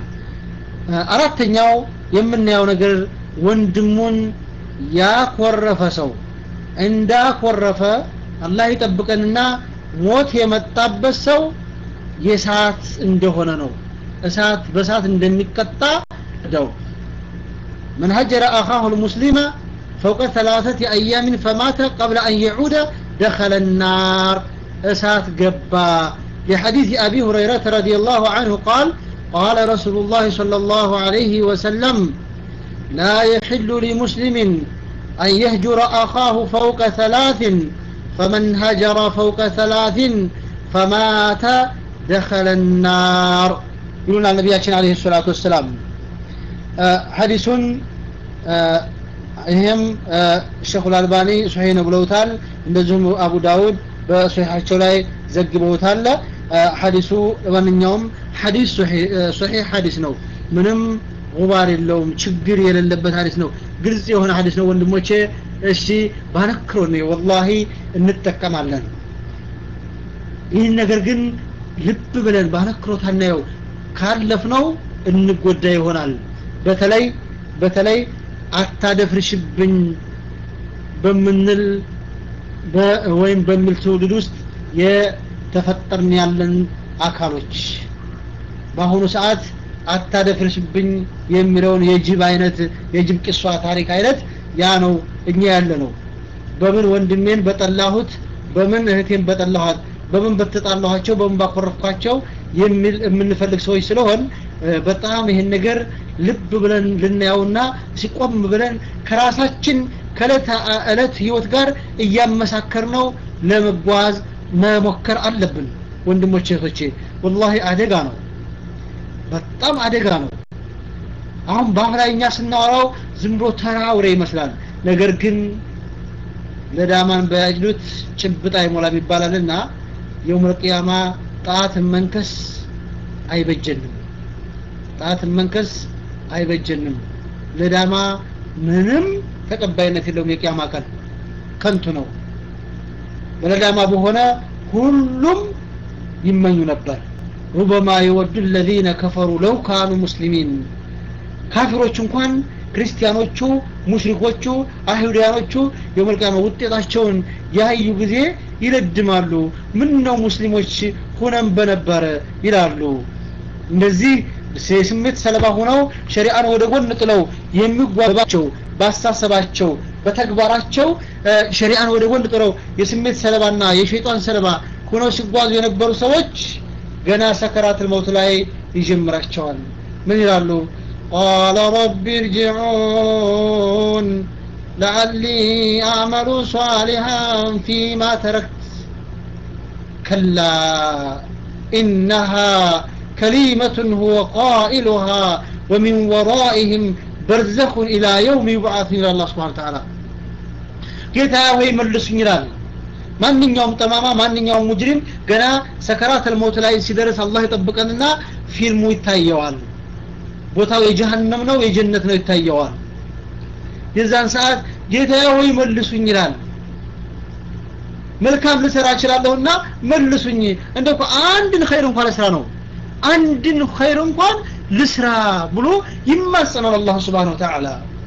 አራተኛው የምናየው ነገር ወንድሙን ያኮረፈ ሰው እንዳኮረፈ አላህ ይጠብቀንና ሞት የመጣበት ሰው የእሳት እንደሆነ ነው እሳት በእሳት እንደሚቀጣ ደው من هجر أخاه المسلم فوق ثلاثة أيام فمات قبل أن يعود دخل النار أسات قبا لحديث أبي هريرة رضي الله عنه قال قال رسول الله صلى الله عليه وسلم لا يحل لمسلم أن يهجر أخاه فوق ثلاث فمن هجر فوق ثلاث فمات دخل النار يقولون النبي عليه الصلاة والسلام ሐዲሱን ይህም ሸኹ አልባኒ ሶሒህ ነው ብለውታል እንደዚሁም አቡ ዳውድ በሶሒሓቸው ላይ ዘግበውታል ሐዲሱ ማንኛውም ሐዲስ ሶሒህ ሐዲስ ነው ምንም ጉባር የለውም ችግር የሌለበት ሐዲስ ነው ግልጽ የሆነ ሐዲስ ነው ወንድሞቼ እሺ ባነክሮ ነው ወላሂ እንጠቀማለን ይህን ነገር ግን ልብ ብለን ባነክሮ ታናየው ካለፍነው እንጎዳ ይሆናል በተለይ በተለይ አታደፍርሽብኝ በምንል ወይም በሚል ትውልድ ውስጥ የተፈጠርን ያለን አካሎች በአሁኑ ሰዓት አታደፍርሽብኝ የሚለውን የጅብ አይነት የጅብ ቂሷ ታሪክ አይነት ያ ነው እኛ ያለ ነው በምን ወንድሜን በጠላሁት በምን እህቴን በጠላኋት በምን በተጣላኋቸው በምን ባኮረፍኳቸው የሚል የምንፈልግ ሰዎች ስለሆን በጣም ይህን ነገር ልብ ብለን ልናየውና ሲቆም ብለን ከራሳችን ከእለት እለት ህይወት ጋር እያመሳከር ነው ለመጓዝ መሞከር አለብን ወንድሞቼ እህቶቼ ወላሂ አደጋ ነው በጣም አደጋ ነው አሁን በአፍ ላይ እኛ ስናወራው ዝም ብሎ ተራውሬ ይመስላል ነገር ግን ለዳማን በያጅሉት ጭብጥ አይሞላም ይባላልና የውመል ቂያማ ጣትን መንከስ አይበጀንም ጣትን መንከስ አይበጀንም ለዳማ ምንም ተቀባይነት የለውም የቂያማ ቀን ከንቱ ነው በለዳማ በሆነ ሁሉም ይመኙ ነበር ሩበማ የወዱ الذين كفروا لو كانوا مسلمين ካፊሮች እንኳን ክርስቲያኖቹ ሙሽሪኮቹ አይሁዳኖቹ የመልቃማ ውጤታቸውን ያዩ ጊዜ ይለድማሉ ምን ነው ሙስሊሞች ሁነን በነበረ ይላሉ እንደዚህ የስሜት ሰለባ ሆነው ሸሪዓን ወደ ጎን ጥለው የሚጓባቸው ባስተሳሰባቸው በተግባራቸው ሸሪዓን ወደ ጎን ጥለው የስሜት ሰለባና የሸይጣን ሰለባ ሆነው ሲጓዙ የነበሩ ሰዎች ገና ሰከራትል መውት ላይ ይጀምራቸዋል ምን ይላሉ ቃለ ረቢ እርጅዑን ለዓሊ አዕመሉ ሷሊሃን ፊማ ተረክት ከላ ኢነሃ كلمة هو قائلها ومن ورائهم برزخ إلى يوم يبعث إلى الله سبحانه وتعالى ጌታ ሆይ መልሱኝ ይላል ማንኛውም ጠማማ ማንኛውም ሙጅሪም ገና ሰከራት አልሞት ላይ ሲደርስ አላህ ይጠብቀንና ፊልሙ ይታየዋል ቦታው የጀሃነም ነው የጀነት ነው ይታየዋል የዛን ሰዓት ጌታ ሆይ መልሱኝ ይላል መልካም ልሰራ እችላለሁና መልሱኝ እንደው አንድን ኸይር እንኳን ለስራ ነው አንድን ኸይር እንኳን ልስራ ብሎ ይማጸናል አላህ ስብሓን ወተዓላ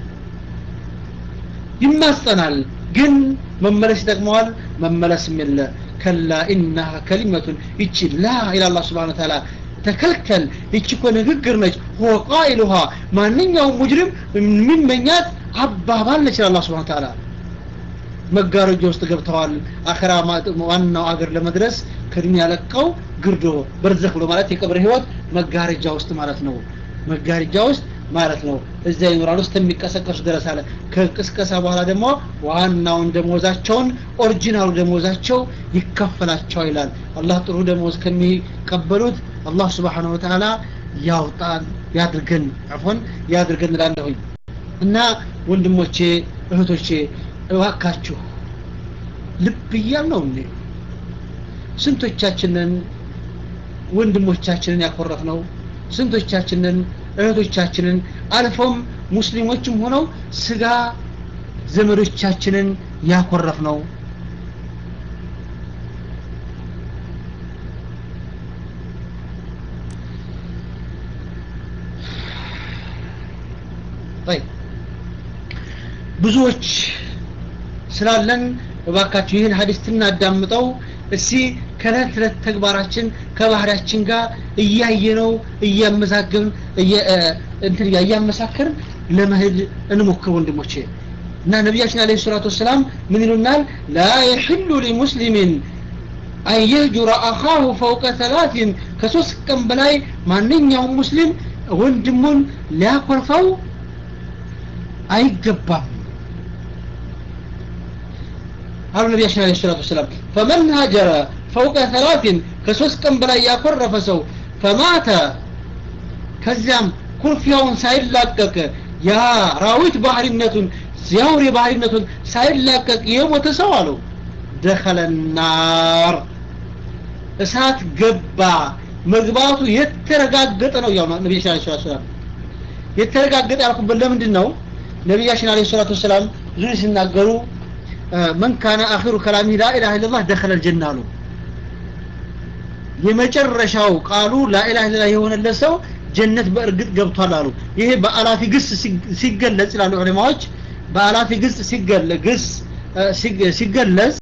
ይማጸናል ግን መመለስ ይጠቅመዋል መመለስም የለ ከላ ኢናሃ ከሊመቱን ይቺ ላ ኢላ አላህ ስብሓን ወተዓላ ተከልከል ይቺ እኮ ንግግር ነች ሆ ቃኢሉሃ ማንኛውም ሙጅሪም የሚመኛት አባባል ነች አላህ ስብሓን ወተዓላ መጋረጃ ውስጥ ገብተዋል አኸራ ዋናው አገር ለመድረስ ከዱንያ ለቀው ግርዶ በርዘክ ብሎ ማለት የቀብር ህይወት መጋረጃ ውስጥ ማለት ነው መጋረጃ ውስጥ ማለት ነው እዚያ ይኖራሉ እስከሚቀሰቀሱ ድረስ አለ ከቅስቀሳ በኋላ ደግሞ ዋናውን ደሞዛቸውን ኦሪጂናሉ ደሞዛቸው ይከፈላቸዋል ይላል አላህ ጥሩ ደሞዝ ከሚቀበሉት አላህ ስብሓን ወተዓላ ያውጣን ያድርገን አፎን ያድርገን እላለሁኝ እና ወንድሞቼ እህቶቼ እባካችሁ ልብ እያል ነው እንዴ ስንቶቻችንን ወንድሞቻችንን ያኮረፍ ነው ስንቶቻችንን እህቶቻችንን አልፎም ሙስሊሞችም ሆነው ስጋ ዘመዶቻችንን ያኮረፍ ነው ብዙዎች ስላለን እባካችሁ ይህን ሀዲስ ትናዳምጠው እስቲ ከእለት ተዕለት ተግባራችን ከባህሪያችን ጋር እያየነው እያመዛገብን እንትን እያመሳከርን ለመሄድ እንሞክር ወንድሞቼ እና ነቢያችን አለ ሰላቱ ወሰላም ምን ይሉናል ላ የሕሉ ሊሙስሊሚን አን የህጁረ አኻሁ ፈውቀ ተላትን ከሶስት ቀን በላይ ማንኛውም ሙስሊም ወንድሙን ሊያኮርፈው አይገባም አሉ ነቢያችን አለ ሰላቱ ወሰላም ፈመን ሀጀረ ፈውቀ ተላትን ከሶስት ቀን በላይ ያኮረፈ ሰው ፈማተ ከዚያም ኩርፊያውን ሳይላቀቅ ያ ራዊት ባህሪነቱን የአውሬ ባህሪነቱን ሳይላቀቅ የሞተ ሰው አለው ደኸለ ናር እሳት ገባ መግባቱ የተረጋገጠ ነው ያው ነቢያችን አለ ሰላቱ ወሰላም የተረጋገጠ ያልኩበት ለምንድን ነው ነቢያችን አለ ሰላቱ ወሰላም ብዙ ሲናገሩ መን ካነ አኺሩ ከላሚ ላኢላሃ ኢለላህ ደኸለ ልጀና አሉ የመጨረሻው ቃሉ ላኢላሃ ኢለላህ የሆነለት ሰው ጀነት በእርግጥ ገብቷል አሉ ይሄ በአላፊ ግስ ሲገለጽ ይላሉ ዑለማዎች በአላፊ ግስ ሲገለጽ ሲገለጽ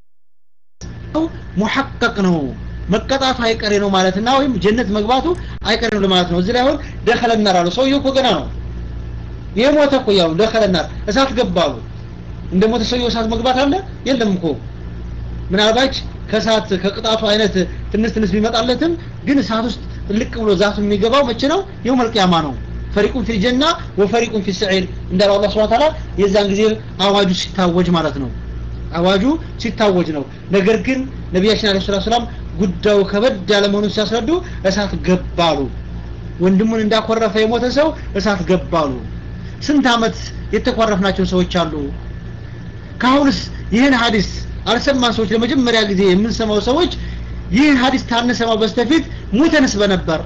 ሙሐቀቅ ነው መቀጣቱ አይቀሬ ነው ማለትና ወይም ጀነት መግባቱ አይቀሬ ነው ማለት ነው እዚህ ላይ አሁን ደኸለ ናር አሉ ሰውየው እኮ ገና ነው የሞተ እኮ ያው ደኸለ ናር እሳት ገባሉ እንደ ሞተ ሰውየው እሳት መግባት አለ የለም እኮ ምናልባት ከእሳት ከቅጣቱ አይነት ትንሽ ትንሽ ቢመጣለትም ግን እሳት ውስጥ ልቅ ብሎ ዛቱ የሚገባው መቼ ነው የውም አልቂያማ ነው ፈሪቁን ፊል ጀና ወፈሪቁን ፊል ሰዒር እንዳለው አላህ Subhanahu Ta'ala የዛን ጊዜ አዋጁ ሲታወጅ ማለት ነው አዋጁ ሲታወጅ ነው ነገር ግን ነቢያችን አለይሂ ሰላቱ ሰላም ጉዳዩ ከበድ ያለ መሆኑን ሲያስረዱ እሳት ገባሉ ወንድሙን እንዳኮረፈ የሞተ ሰው እሳት ገባሉ ስንት አመት የተኳረፍናቸው ሰዎች አሉ ካሁንስ ይህን ሀዲስ አልሰማን ሰዎች ለመጀመሪያ ጊዜ የምንሰማው ሰዎች ይህ ሀዲስ ታንሰማው በስተፊት ሙተንስ በነበር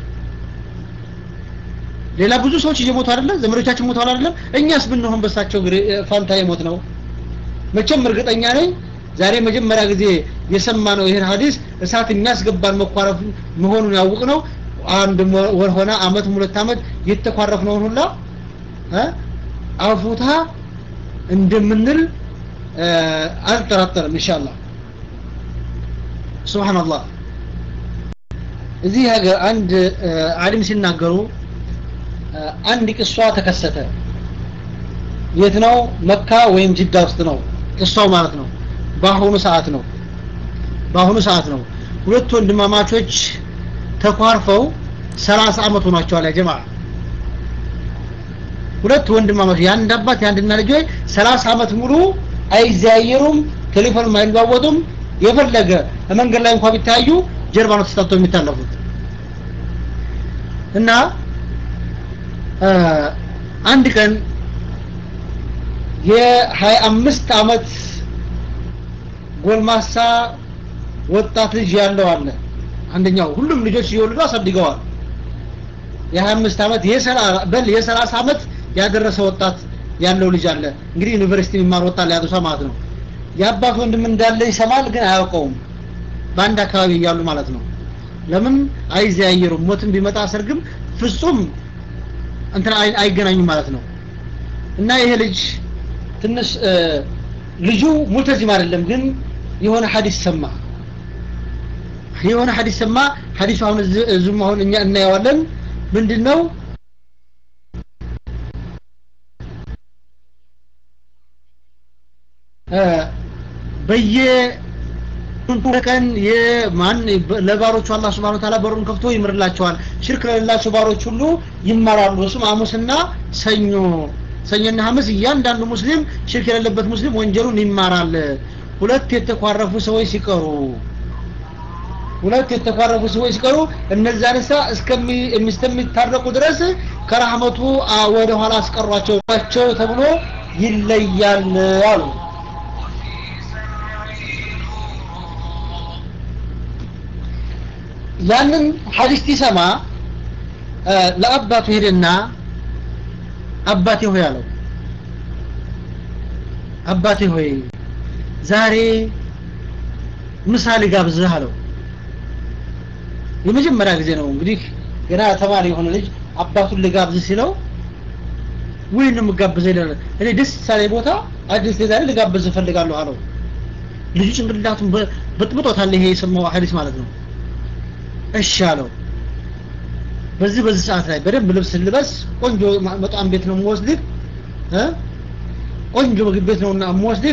ሌላ ብዙ ሰዎች እየሞቱ አይደለም ዘመዶቻችን ሞተዋል አይደለም እኛስ ብንሆን በሳቸው ፋንታ የሞት ነው መቼም እርግጠኛ ነኝ ዛሬ መጀመሪያ ጊዜ የሰማ ነው ይህን ሀዲስ እሳት የሚያስገባን መኳረፍ መሆኑን ያውቅ ነው አንድ ወር ሆነ አመት ሁለት አመት የተኳረፍ ነውን ሁላ አፉታ እንደምንል አልጠራጠርም ኢንሻአላህ ሱብሃንአላህ እዚህ ሀገር አንድ አሊም ሲናገሩ አንድ ቅሷ ተከሰተ የት ነው መካ ወይም ጅዳ ውስጥ ነው ቅሷው ማለት ነው በአሁኑ ሰዓት ነው በአሁኑ ሰዓት ነው ሁለት ወንድማማቾች ተኳርፈው ሰላሳ አመት ሆኗቸዋል ያ ጀማ ሁለት ወንድማማቾች የአንድ አባት የአንድና ልጆች ሰላሳ አመት ሙሉ አይዘያየሩም ቴሌፎንም አይለዋወጡም የፈለገ መንገድ ላይ እንኳን ቢታዩ ጀርባ ነው ተስታቶ የሚታለፉት እና አንድ ቀን የሀያ አምስት አመት ጎልማሳ ወጣት ልጅ ያለው አለ አንደኛው ሁሉም ልጆች እየወለዱ አሳድገዋል የሀያ አምስት አመት በል የሰላሳ አመት ያደረሰ ወጣት ያለው ልጅ አለ እንግዲህ ዩኒቨርሲቲ የሚማር ወጣት ላይ ያሉሳ ማለት ነው የአባት ወንድም እንዳለ ይሰማል ግን አያውቀውም በአንድ አካባቢ እያሉ ማለት ነው ለምን አይዘያየሩም ሞትም ቢመጣ ሰርግም ፍጹም እንትን አይገናኙም ማለት ነው እና ይሄ ልጅ ትንሽ ልጁ ሙልተዚም አይደለም ግን የሆነ ሐዲስ ሰማ የሆነ ሐዲስ ሰማ ሐዲሱ አሁን እዚህም አሁን እኛ እናየዋለን ምንድን ነው በየ ቀን የማን ለባሮቹ አላህ Subhanahu Wa Ta'ala በሩን ከፍቶ ይምርላቸዋል ሽርክ ለሌላቸው ባሮች ሁሉ ይማራሉ እሱም ሐሙስና ሰኞ ሰኞና ሐሙስ እያንዳንዱ ሙስሊም ሽርክ የሌለበት ሙስሊም ወንጀሉን ይማራል ሁለት የተኳረፉ ሰዎች ሲቀሩ ሁለት የተኳረፉ ሰዎች ሲቀሩ እነዛ ንሳ እስከሚታረቁ ድረስ ከራህመቱ ወደ ኋላ አስቀሯቸው ተብሎ ይለያል አሉ ያንን ሐዲስ ሲሰማ ለአባቱ ሄደና አባቴ ሆይ አለው አባቴ ሆይ ዛሬ ምሳሌ ጋብዝህ አለው የመጀመሪያ ጊዜ ነው እንግዲህ ገና ተማሪ የሆነ ልጅ አባቱን ልጋብዝ ሲለው ወይ ነው የምጋብዘው ይላል እኔ ደስ ሳለ ቦታ አዲስ ዛሬ ልጋብዝ እፈልጋለሁ አለው ልጁ ጭንቅላቱን በጥብጦታል ይሄ የሰማው ሐዲስ ማለት ነው እሺ አለው በዚህ በዚህ ሰዓት ላይ በደንብ ልብስ ልበስ ቆንጆ መጣም ቤት ነው የምወስድህ እ ቆንጆ ምግብ ቤት ነውና የምወስድህ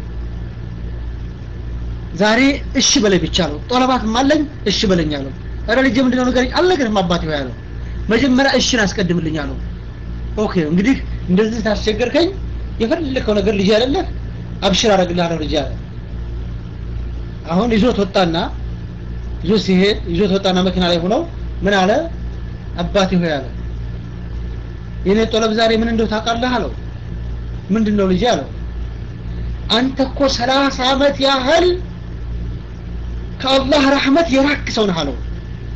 ዛሬ እሺ በለኝ ብቻ ነው ጦለባት አለኝ እሺ በለኝ አለው ኧረ ልጄ ምንድነው ንገረኝ አልነገርህም አባቴ ሆይ አለው መጀመሪያ እሺን አስቀድምልኝ አለው ኦኬ እንግዲህ እንደዚህ ታስቸገርከኝ የፈለከው ነገር ልጅ አይደለህ አብሽር አደርግልሃለሁ ልጅ አለ አሁን ይዞት ወጣና ይዞ ሲሄድ ይዞት ወጣና መኪና ላይ ሆነው ምን አለ አባቴ ሆይ አለ የኔ ጦለብ ዛሬ ምን እንደው ታውቃለህ አለው ምንድነው ልጅ አለው አንተ እኮ ሰላሳ አመት ያህል ከአላህ ረህመት የራክ ሰው ነህ አለው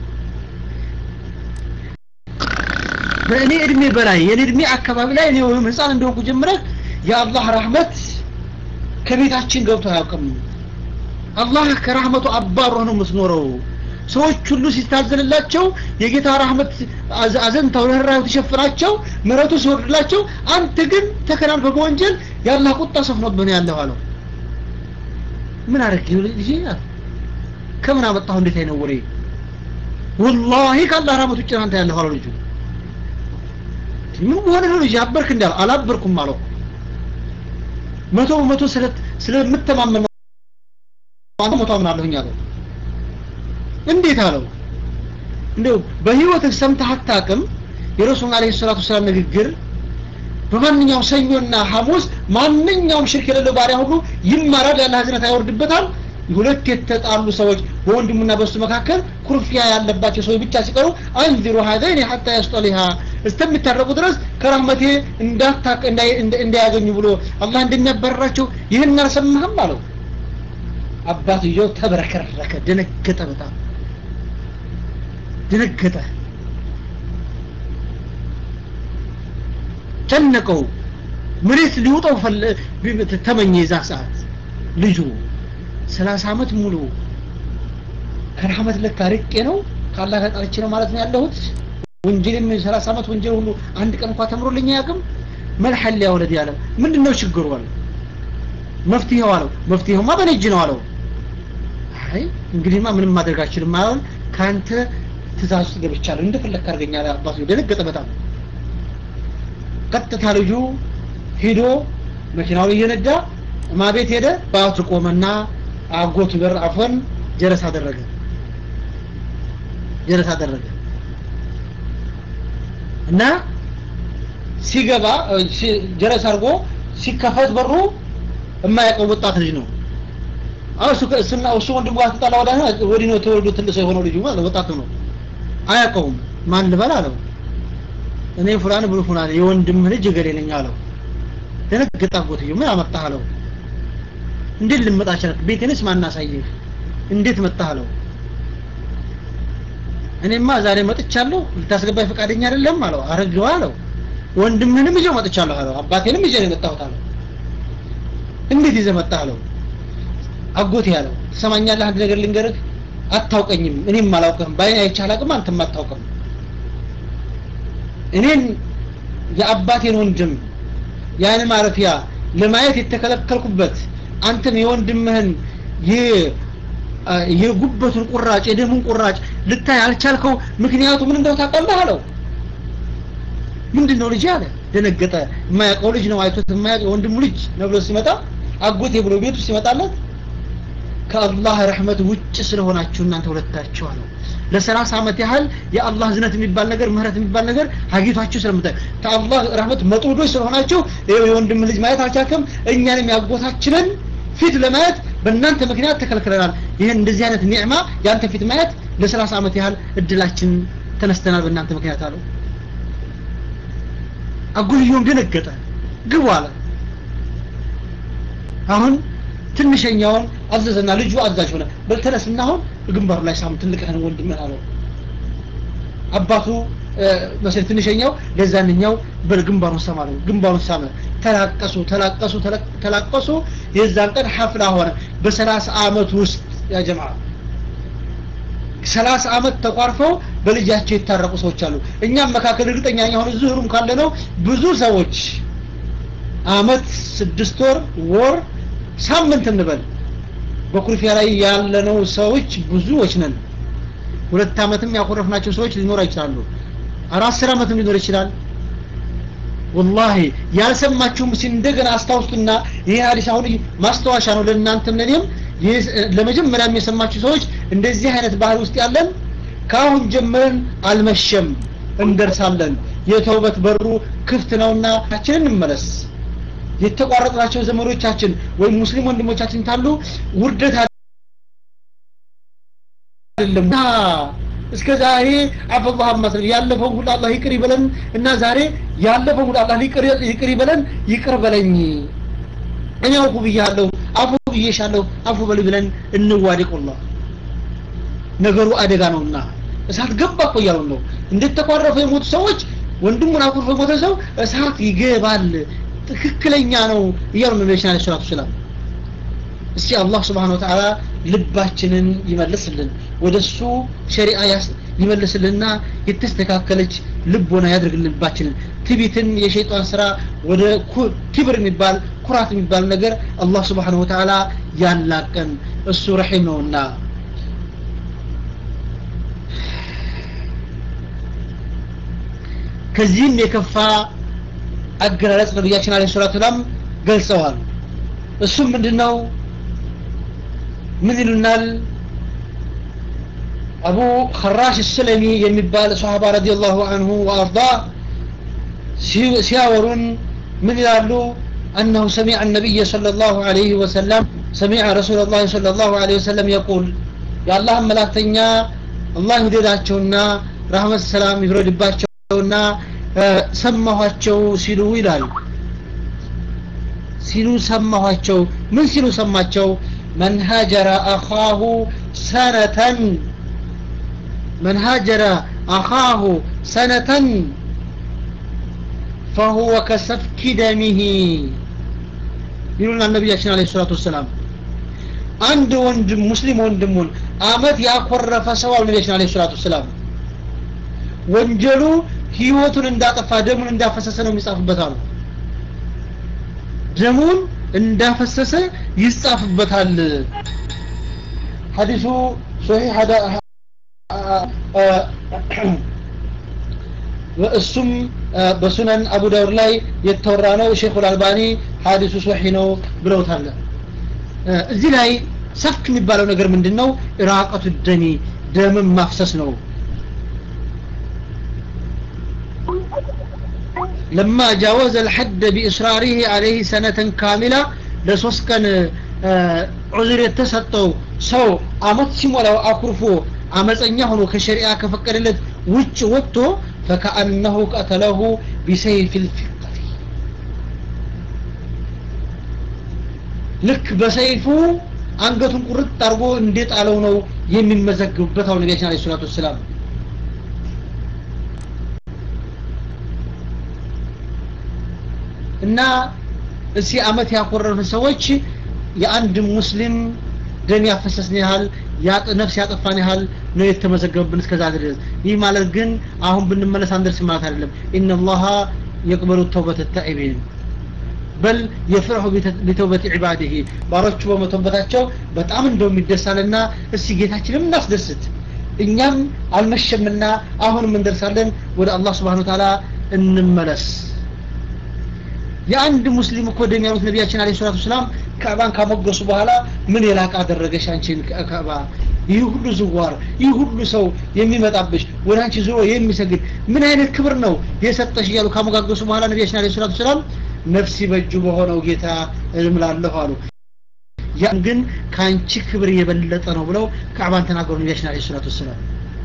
በእኔ እድሜ በላይ የኔ እድሜ አካባቢ ላይ እኔ ወይም ህፃን እንደሆንኩ ጀምረህ የአላህ ረህመት ከቤታችን ገብቶ አያውቅም አላህ ከራህመቱ አባሮ ነው የምትኖረው ሰዎች ሁሉ ሲታዘንላቸው የጌታ ረህመት አዘንታው ርኅራኄው ተሸፍናቸው ምሕረቱ ሲወርድላቸው አንተ ግን ተከናንፈ በወንጀል የአላህ ቁጣ ሰፍኖብህ ነው ያለው አለው ምን አደረግ ልጅ ከምን አመጣሁ እንዴት አይነት ወሬ ወላሂ ከአላህ ረህመት ውጭ አንተ ያለሁ አለው ልጁ ምን ሆነ ነው ልጅ አበርክ እንዳለው አላበርኩም አለው መቶ በመቶ ስለምተማመን አንተ ሞታ ምናለሁኝ አለው እንዴት አለው እንደው በህይወትህ ሰምተህ አታውቅም የረሱል አለይሂ ሰላቱ ሰላም ንግግር በማንኛውም ሰኞና ሐሙስ ማንኛውም ሽርክ የሌለው ባሪያ ሁሉ ይማራል ያለ ህዝነት አይወርድበታል ሁለት የተጣሉ ሰዎች በወንድሙና በሱ መካከል ኩርፊያ ያለባቸው ሰዎች ብቻ ሲቀሩ አንዚሩ ሀዘይን ሐታ ያስጠሊሃ እስከሚታረቁ ድረስ ከረህመቴ እንዳታቅ እንዳያገኙ ብሎ አላህ እንደሚያበረራቸው ይህን አልሰማህም አለው አባትየው ተበረከረከ ደነገጠ በጣም ደነገጠ ጨነቀው መሬት ሊውጠው ተመኘ የዛ ሰዓት ልጁ ሰላሳ አመት ሙሉ ከረህመት ለካ ርቄ ነው ከአላህ ተጣልቼ ነው ማለት ነው ያለሁት ወንጀልም ሰላሳ አመት ወንጀል ሁሉ አንድ ቀን እንኳን ተምሮልኝ አያውቅም መልሐል ያ ወለድ ያለ ምንድነው ችግሩ አለ መፍትሄው አለው መፍትሄውማ በኔ እጅ ነው አለው አይ እንግዲህማ ምንም ማድረግ አልችልም አሁን ካንተ ትእዛዝ ውስጥ ገብቻለሁ እንደፈለክ አድርገኛለህ አባቱ ደነገጠ በጣም ቀጥታ ልጁ ሂዶ መኪናውን እየነዳ ማ ቤት ሄደ በአቱ ቆመና አጎቱ በር አፎን ጀረስ አደረገ ጀረስ አደረገ እና ሲገባ ጀረስ አድርጎ ሲከፈት በሩ የማያውቀው ወጣት ልጅ ነው አሁን እሱ እሱና እሱ ወንድሙ ጋር ተጣላ ወዳ ወዲህ ነው ተወልዶ ትልቅ ሰው የሆነው ልጁ ማለት ወጣቱ ነው አያውቀውም ማን ልበል አለው እኔ ፉላን ብሎ ፉላን የወንድም ልጅ እገሌ ነኝ አለው ደነገጠ አጎትዬው ምን አመጣህ አለው እንዴት ልመጣ ቻልክ ቤቴንስ ማን አሳየህ እንዴት መጣህ አለው እኔማ ዛሬ መጥቻለሁ ልታስገባኝ ፈቃደኛ አይደለም አለው አረግዋ አለው ወንድምህንም ይዤው መጥቻለሁ አለው አባቴንም ይዤ ነው የመጣሁት አለው እንዴት ይዘህ መጣህ አለው አጎቴ ያለው ትሰማኛለህ አንድ ነገር ልንገርህ አታውቀኝም እኔም አላውቅም በአይኔ አይቼ አላውቅም አንተም አታውቅም እኔን የአባቴን ወንድም ያን ማረፊያ ለማየት የተከለከልኩበት አንተም የወንድምህን የጉበቱን ቁራጭ የደሙን ቁራጭ ልታይ አልቻልከው ምክንያቱ ምን እንደው ታውቃለህ አለው ምንድን ነው ልጅ አለ ደነገጠ የማያውቀው ልጅ ነው አይቶት የማያውቅ የወንድሙ ልጅ ነው ብሎ ሲመጣ አጎቴ ብሎ ቤቱ ሲመጣለት ከአላህ ረህመት ውጭ ስለሆናችሁ እናንተ ሁለታችሁ አለው ለሰላሳ ዓመት ያህል የአላህ ዝነት የሚባል ነገር ምህረት የሚባል ነገር ሀጊቷችሁ ስለምታይ ከአላህ ረህመት መጥውዶች ስለሆናችሁ የወንድም ልጅ ማየት አልቻልክም እኛንም ያጎታችንን ፊት ለማየት በእናንተ ምክንያት ተከልክለናል ይህን እንደዚህ አይነት ኒዕማ የአንተ ፊት ማየት ለሰላሳ ዓመት ያህል እድላችን ተነስተናል በእናንተ ምክንያት አለው አጉልዮም ደነገጠ ግቡ አለ አሁን ትንሸኛውን አዘዘና ልጁ አዛዥ ሆነ በልተነስና አሁን ግንባሩ ላይ ሳም ትልቅህን ወንድምህን አለው አባቱ መሰል ትንሸኛው ለዛንኛው በግንባሩን ሳማ ነው ግንባሩን ሳመ ተላቀሱ ተላቀሱ ተላቀሱ የዛን ቀን ሐፍላ ሆነ በሰላሳ አመት ውስጥ ያ ጀማ ሰላሳ አመት ተቋርፈው በልጃቸው የታረቁ ሰዎች አሉ እኛም መካከል እርግጠኛ የሆነ ዙህሩም ካለ ነው ብዙ ሰዎች አመት ስድስት ወር ወር ሳምንት እንበል በኩርፊያ ላይ ያለነው ሰዎች ብዙዎች ነን ሁለት አመትም ያኮረፍናቸው ሰዎች ሊኖር ይችላሉ አራት አስር አመትም ሊኖር ይችላል ወላሂ ያልሰማችሁም እስኪ እንደገና አስታውሱና ይሄ ሀዲስ አሁን ማስታወሻ ነው ለእናንተም ለእኔም ለመጀመሪያም የሰማችሁ ሰዎች እንደዚህ አይነት ባህል ውስጥ ያለን ከአሁን ጀምረን አልመሸም እንደርሳለን የተውበት በሩ ክፍት ነውና ታችንን እንመለስ የተቋረጥናቸው ዘመዶቻችን ወይም ሙስሊም ወንድሞቻችን ታሉ ውርደት አይደለም እስከ ዛሬ አፈላህ መስል ያለፈው ሁሉ አላህ ይቅር ይበለን እና ዛሬ ያለፈው ሁሉ አላህ ይቅር ይበለን ይቅር በለኝ እኔ አውቁ ብያለሁ አፉ ብዬሻለሁ አፉ በል ብለን እንዋደቁላህ ነገሩ አደጋ ነውና እሳት ገባ እኮ እያሉ ነው እንዴት ተቋረፉ የሞቱ ሰዎች ወንድሙን አኩርፎ የሞተ ሰው እሳት ይገባል ትክክለኛ ነው እያሉ ነቢያችን አለ ሰላቱ ሰላም እስቲ አላህ ስብሓን ወተዓላ ልባችንን ይመልስልን ወደ እሱ ሸሪዓ ይመልስልንና የተስተካከለች ልቦና ያድርግልን ልባችንን ትቢትን የሸይጣን ስራ ወደ ክብር የሚባል ኩራት የሚባል ነገር አላህ ስብሓን ወተዓላ ያላቀን እሱ ረሒም ነውና ከዚህም የከፋ አገላለጽ ነቢያችን አለ ሰላት ሰላም ገልጸዋል እሱም ምንድነው ምን ይሉናል አቡ ኸራሽ ሰለሚ የሚባል ሰሃባ ረዲየላሁ አንሁ ወአርዳ ሲያወሩን ምን ይላሉ أنه سمع النبي صلى الله عليه وسلم سمع رسول الله صلى الله عليه وسلم يقول يا الله ملاكتنيا الله يديداتشونا رحمة السلام يبرد باتشونا ሰማኋቸው ሲሉ ይላል ሲሉ ሰማኋቸው ምን ሲሉ ሰማቸው መን ሀጀረ አኻሁ ሰነተን መን ሀጀረ አኻሁ ሰነተን فهو كسفك دمه ይሉና ነቢያችን አለ ሰላቱ ወሰላም አንድ ወንድም ሙስሊም ወንድሙን አመት ያኮረፈ ሰው አሉ ነቢያችን አለ ሰላቱ ወሰላም ወንጀሉ ህይወቱን እንዳጠፋ ደሙን እንዳፈሰሰ ነው የሚጻፍበት አሉ ደሙን እንዳፈሰሰ ይጻፍበታል ሐዲሱ ሶሒህ እሱም በሱነን አቡ ዳውድ ላይ የተወራ ነው ሼኹል አልባኒ ሀዲሱ ሶሒ ነው ብለውታል እዚህ ላይ ሰፍክ የሚባለው ነገር ምንድን ነው ኢራቀቱ ደሚ ደምን ማፍሰስ ነው لما جاوز الحد بإصراره عليه سنة كاملة لسوس كان عذر يتسطو سو አመት ሲሞላው አኩርፎ አመፀኛ ሆኖ ከሸሪዓ ከፈቀደለት ውጭ ወጥቶ ፈከአነሁ ቀተለሁ ቢሰይፍ ልፊቀቲ ልክ በሰይፉ አንገቱን ቁርጥ አድርጎ እንደጣለው ነው የሚመዘግብበት አሁን ነቢያችን አለ ሰላቱ ወሰላም እና እዚህ አመት ያኮረፉ ሰዎች የአንድ ሙስሊም ደም ያፈሰስን ያህል ነፍስ ያጠፋን ያህል ነው የተመዘገበብን እስከዛ ድረስ ይህ ማለት ግን አሁን ብንመለስ አንደርስ ማለት አይደለም ኢነላሃ የቅበሉ ተውበት ታኢቢን በል የፍርሑ ቢተውበት ዒባድህ ባሮቹ በመተውበታቸው በጣም እንደውም ይደሳልና እስቲ ጌታችንም እናስደስት እኛም አልመሸምና አሁንም እንደርሳለን ወደ አላህ ስብሓን ተዓላ እንመለስ የአንድ ሙስሊም እኮ ደም ያሉት ነቢያችን አለ ሰላቱ ሰላም ካዕባን ካሞገሱ በኋላ ምን የላቅ አደረገሽ አንቺን ካዕባ ይህ ሁሉ ዝዋር ይህ ሁሉ ሰው የሚመጣብሽ ወደ አንቺ ዞሮ የሚሰግድ ምን አይነት ክብር ነው የሰጠሽ እያሉ ካሞጋገሱ በኋላ ነቢያችን አለ ሰላቱ ሰላም ነፍሲ በእጁ በሆነው ጌታ እምላለሁ አሉ ያን ግን ከአንቺ ክብር የበለጠ ነው ብለው ካዕባን ተናገሩ ነቢያችን አለ ሰላቱ ሰላም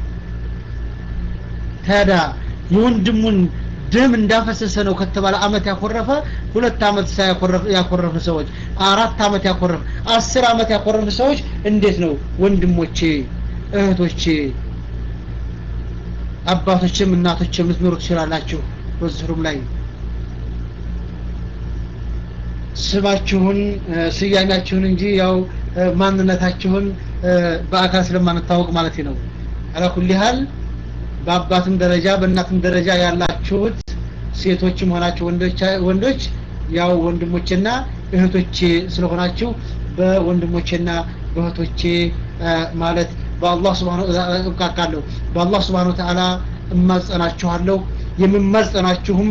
ታዲያ የወንድሙን ደም እንዳፈሰሰ ነው ከተባለ አመት ያኮረፈ ሁለት አመት ያኮረፈ ሰዎች አራት አመት ያኮረፈ አስር አመት ያኮረፈ ሰዎች እንዴት ነው ወንድሞቼ እህቶቼ አባቶችም እናቶችም ልትኖሩ ትችላላችሁ በዝሩም ላይ ስማችሁን ስያሜያችሁን እንጂ ያው ማንነታችሁን በአካል ስለማንታወቅ ማለት ነው አላኩል ያህል በአባትም ደረጃ በእናትም ደረጃ ያላችሁት ሴቶችም ሆናችሁ ወንዶች ያው ወንድሞቼና እህቶቼ ስለሆናችሁ በወንድሞቼና በእህቶቼ ማለት በአላህ ስብሓንቃቃለሁ በአላህ ስብሓን ተዓላ እማጸናችኋለሁ የምማጸናችሁም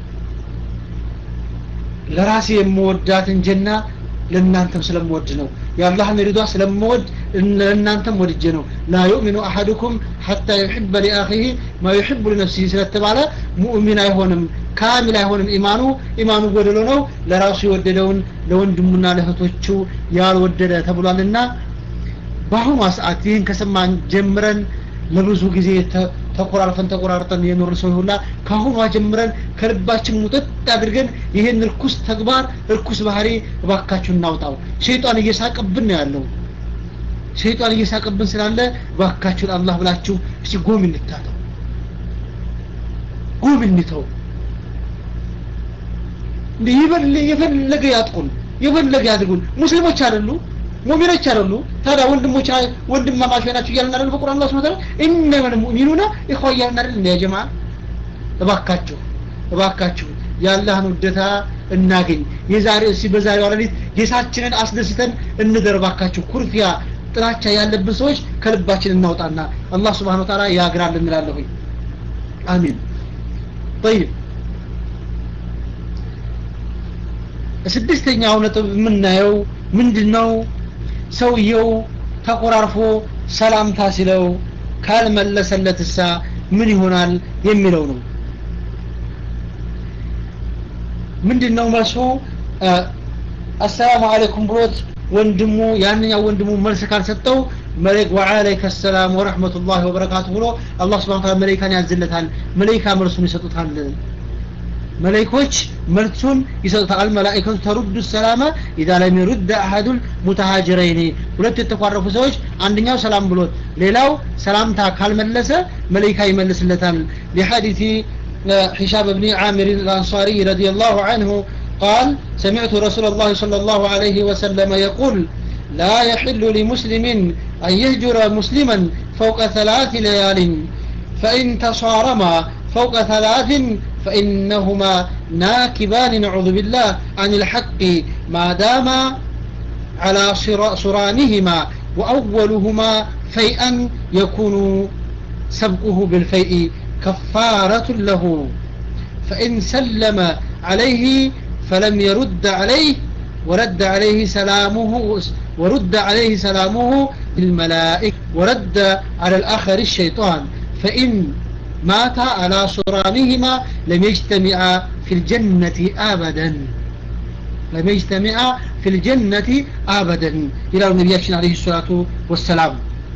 ለራሴ የምወዳትን ጀና ለእናንተም ስለምወድ ነው የአላህን ሪዷ ስለምወድ ለእናንተም ወድጄ ነው ላ ዩእሚኑ አሐድኩም ሐታ ዩሕበ ሊአኺህ ማ ዩሕቡ ሊነፍሲህ ስለተባለ ሙእሚን አይሆንም ካሚል አይሆንም ኢማኑ ኢማኑ ጎደሎ ነው ለራሱ የወደደውን ለወንድሙና ለእህቶቹ ያልወደደ ተብሏልና በአሁኗ ሰዓት ይህን ከሰማን ጀምረን ለብዙ ጊዜ ተቆራርፈን ተቆራርጠን የኖርን ሰው ሁላ ከአሁኗ ጀምረን ከልባችን ሙጥጥ አድርገን ይህን እርኩስ ተግባር እርኩስ ባህሪ እባካችሁ እናውጣው ሸይጣን እየሳቀብን ነው ያለው ሸይጣን እየሳቀብን ስላለ እባካችሁ ለአላህ ብላችሁ እስቲ ጎም እንታተው ጎም እንተው የፈለገ ያጥቁን የፈለገ ያድርጉን ሙስሊሞች አይደሉ ሙሚኖች አይደሉ ታዲያ ወንድሞች ወንድማማች ናቸው እያልን አይደል በቁርአን አላህ Subhanahu Ta'ala ኢነመል ሙእሚኑና ኢኽዋ እያልን አይደል እንደ ጀማ እባካችሁ እባካችሁ የአላህን ውደታ እናገኝ የዛሬ እሲ በዛሬው ሌሊት ጌታችንን አስደስተን እንደር እባካችሁ ኩርፊያ ጥላቻ ያለብን ሰዎች ከልባችን እናውጣና አላህ Subhanahu Ta'ala ያግራል እንላለሁ አሚን طيب ስድስተኛው ነጥብ የምናየው ምንድነው ሰውየው ተቆራርፎ ሰላምታ ሲለው ካልመለሰለትሳ ምን ይሆናል የሚለው ነው ምንድነው መልሱ አሰላሙ አለይኩም ብሎት ወንድሙ ያንኛው ወንድሙ መልስ ካልሰጠው መለክ ወአለይከ ሰላም ወረህመቱላሂ ወበረካቱ ብሎ አላህ ስብሐ ወተዓላ መለይካን ያዝለታል መለይካ መልሱን ይሰጡታል መለይኮች መልሱን ይሰጡታል መላእክቱ ተሩዱ ሰላመ ኢዛ ለም ይሩድ አሐዱል ሙተሃጅረይኒ ሁለት የተኳረፉ ሰዎች አንደኛው ሰላም ብሎት ሌላው ሰላምታ ካልመለሰ መለይካ ይመልስለታል لحديث حشام بن عامر الأنصاري رضي الله عنه قال سمعت رسول الله صلى الله عليه وسلم يقول لا يحل لمسلم أن يهجر مسلما فوق ثلاث ليال فإن تصارما فوق ثلاث فإنهما ناكبان نعوذ بالله عن الحق ما دام على صرانهما وأولهما فيئا يكون سبقه بالفيء كفارة له فإن سلم عليه فلم يرد عليه ورد عليه سلامه ورد عليه سلامه الملائكة ورد على الآخر الشيطان فإن مات على صرامهما لم يجتمعا في الجنة أبدا لم يجتمعا في الجنة أبدا إلى النبي عليه الصلاة والسلام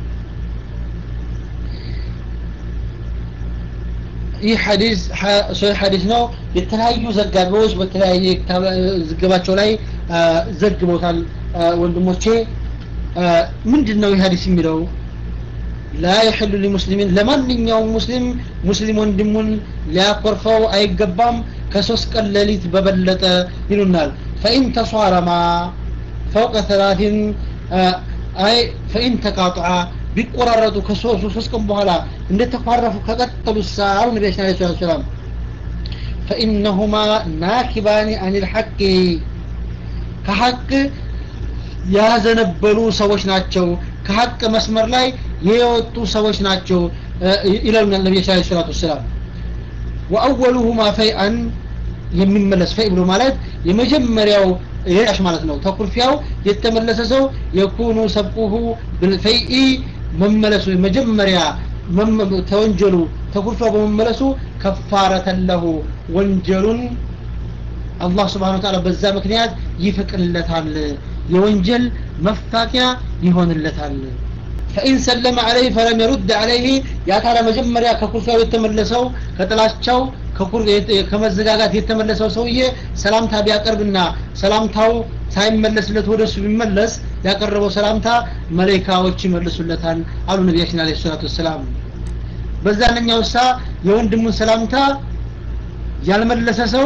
ይህ ሐዲስ ሶሒህ ሐዲስ ነው የተለያዩ ዘጋቢዎች በተለያየ ዘገባቸው ላይ ዘግበውታል ወንድሞቼ ምንድን ነው ይህ ሐዲስ የሚለው ላ የሕሉ ሊሙስሊሚን ለማንኛውም ሙስሊም ሙስሊም ወንድሙን ሊያኮርፈው አይገባም ከሶስት ቀን ሌሊት በበለጠ ይሉናል ፈኢን ተሷረማ ፈውቀ ተላቲን አይ ፈኢን ተቃጥዓ ቢቆራረጡ ከሶስቱ ሶስት ቀን በኋላ እንደተኳረፉ ከቀጠሉ ሳሉ ነቢያችን አለ ሰላት ሰላም ፈኢነሁማ ናኪባኒ አን ልሐቅ ከሐቅ ያዘነበሉ ሰዎች ናቸው ከሐቅ መስመር ላይ የወጡ ሰዎች ናቸው ይለሉናል ነቢያችን አለ ሰላት ወሰላም ወአወሉሁማ ፈይአን የሚመለስ ፈይ ብሎ ማለት የመጀመሪያው የራሽ ማለት ነው ተኩርፊያው የተመለሰ ሰው የኩኑ ሰብቁሁ ብልፈይኢ መመለሱ መጀመሪያ ተወንጀሉ ተኩርፊያው በመመለሱ ከፋረተን ለሁ ወንጀሉን አላህ ስብሓን ወተዓላ በዛ ምክንያት ይፍቅለታል የወንጀል መፋቂያ ይሆንለታል ፈኢን ሰለመ አለይህ ፈለም የሩድ አለይህ ያታለ መጀመሪያ ከኩርፊያው የተመለሰው ከጥላቻው ከመዘጋጋት የተመለሰው ሰውዬ ሰላምታ ቢያቀርብና ሰላምታው ሳይመለስለት ወደ እሱ ቢመለስ ያቀረበው ሰላምታ መለይካዎች ይመልሱለታል አሉ ነቢያችን አለ ሰላቱ ወሰላም በዛነኛው ሳ የወንድሙን ሰላምታ ያልመለሰ ሰው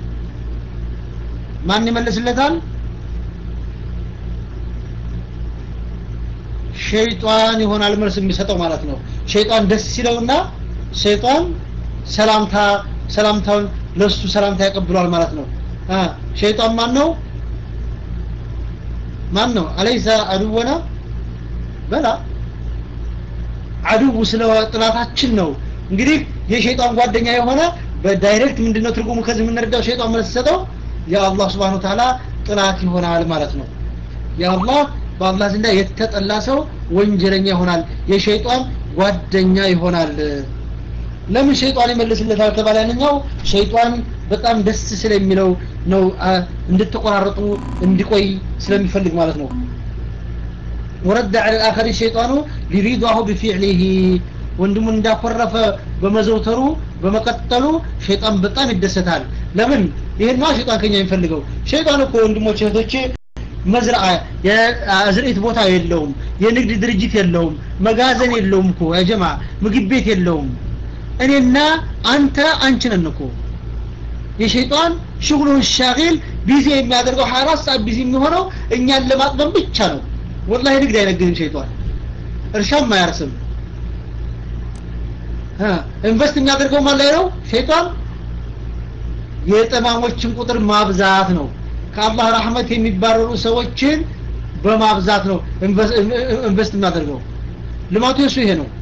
ማን ይመልስለታል ሸይጣን ይሆናል መልስ የሚሰጠው ማለት ነው ሸይጣን ደስ ይለውና ሸይጣን ሰላምታ ሰላምታውን ለሱ ሰላምታ ያቀብሏል ማለት ነው ሸይጣን ማን ነው ማን ነው አለይሰ አድወና በላ አድው ስለ ጥላታችን ነው እንግዲህ የሸይጣን ጓደኛ የሆነ በዳይሬክት ምንድነው ትርጉሙ ከዚህ የምንረዳው ሸይጣን መልስ ሰጠው የአላህ ስብሓን ተዓላ ጥላት ይሆናል ማለት ነው የአላህ በአላህ ዘንዳ የተጠላ ሰው ወንጀለኛ ይሆናል የሸይጣን ጓደኛ ይሆናል ለምን ሸይጣን ይመልስለታል ተባለ ያንኛው ሸይጣን በጣም ደስ ስለሚለው ነው እንድትቆራረጡ እንዲቆይ ስለሚፈልግ ማለት ነው ወረድ على الاخر الشيطان لرضاه بفعله ወንድሙን እንዳኮረፈ በመዘውተሩ በመቀጠሉ ሸይጣን በጣም ይደሰታል ለምን ይሄን ነው ሸይጣን ከኛ የሚፈልገው ሸይጣን እኮ ወንድሞች እህቶቼ መዝራአ የአዝርዕት ቦታ የለውም የንግድ ድርጅት የለውም መጋዘን የለውም እኮ ያጀማ ምግብ ቤት የለውም እኔና አንተ አንቺ ነን እኮ የሸይጣን ሽጉሉን ሻጊል ቢዚ የሚያደርገው 24 ሰዓት ቢዚ የሚሆነው እኛን ለማጥበብ ብቻ ነው ወላሂ ንግድ አይነግድም ሸይጣን እርሻም አያርስም ኢንቨስት የሚያደርገው ማን ላይ ነው ሸይጣን የጠማሞችን ቁጥር ማብዛት ነው ከአላህ ረህመት የሚባረሩ ሰዎችን በማብዛት ነው ኢንቨስት የሚያደርገው ልማቱ የሱ ይሄ ነው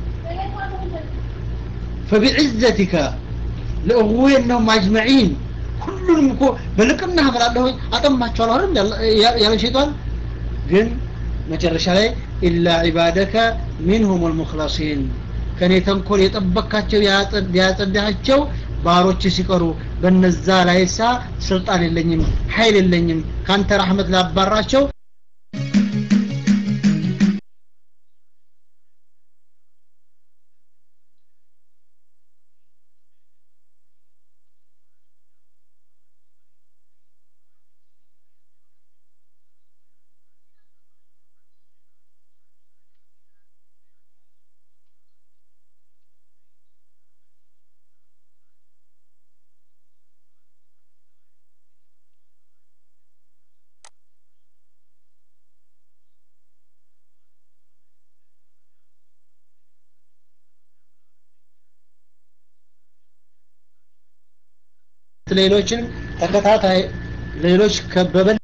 فبعزتك لأغوينهم أجمعين ሁሉንም እኮ በልቅና እምላለሁ አጠማቸዋለሁ አይደል ያለ ሸይጣን ግን መጨረሻ ላይ ኢላ ዒባደከ ሚንሁም ልሙክለሲን ከኔ ተንኮል የጠበካቸው ያጸዳሃቸው ባሮች ሲቀሩ በነዛ ላይሳ ስልጣን የለኝም ኃይል የለኝም ካንተ ረሕመት ላባራቸው ሌሎችን ተከታታይ ሌሎች ከበበል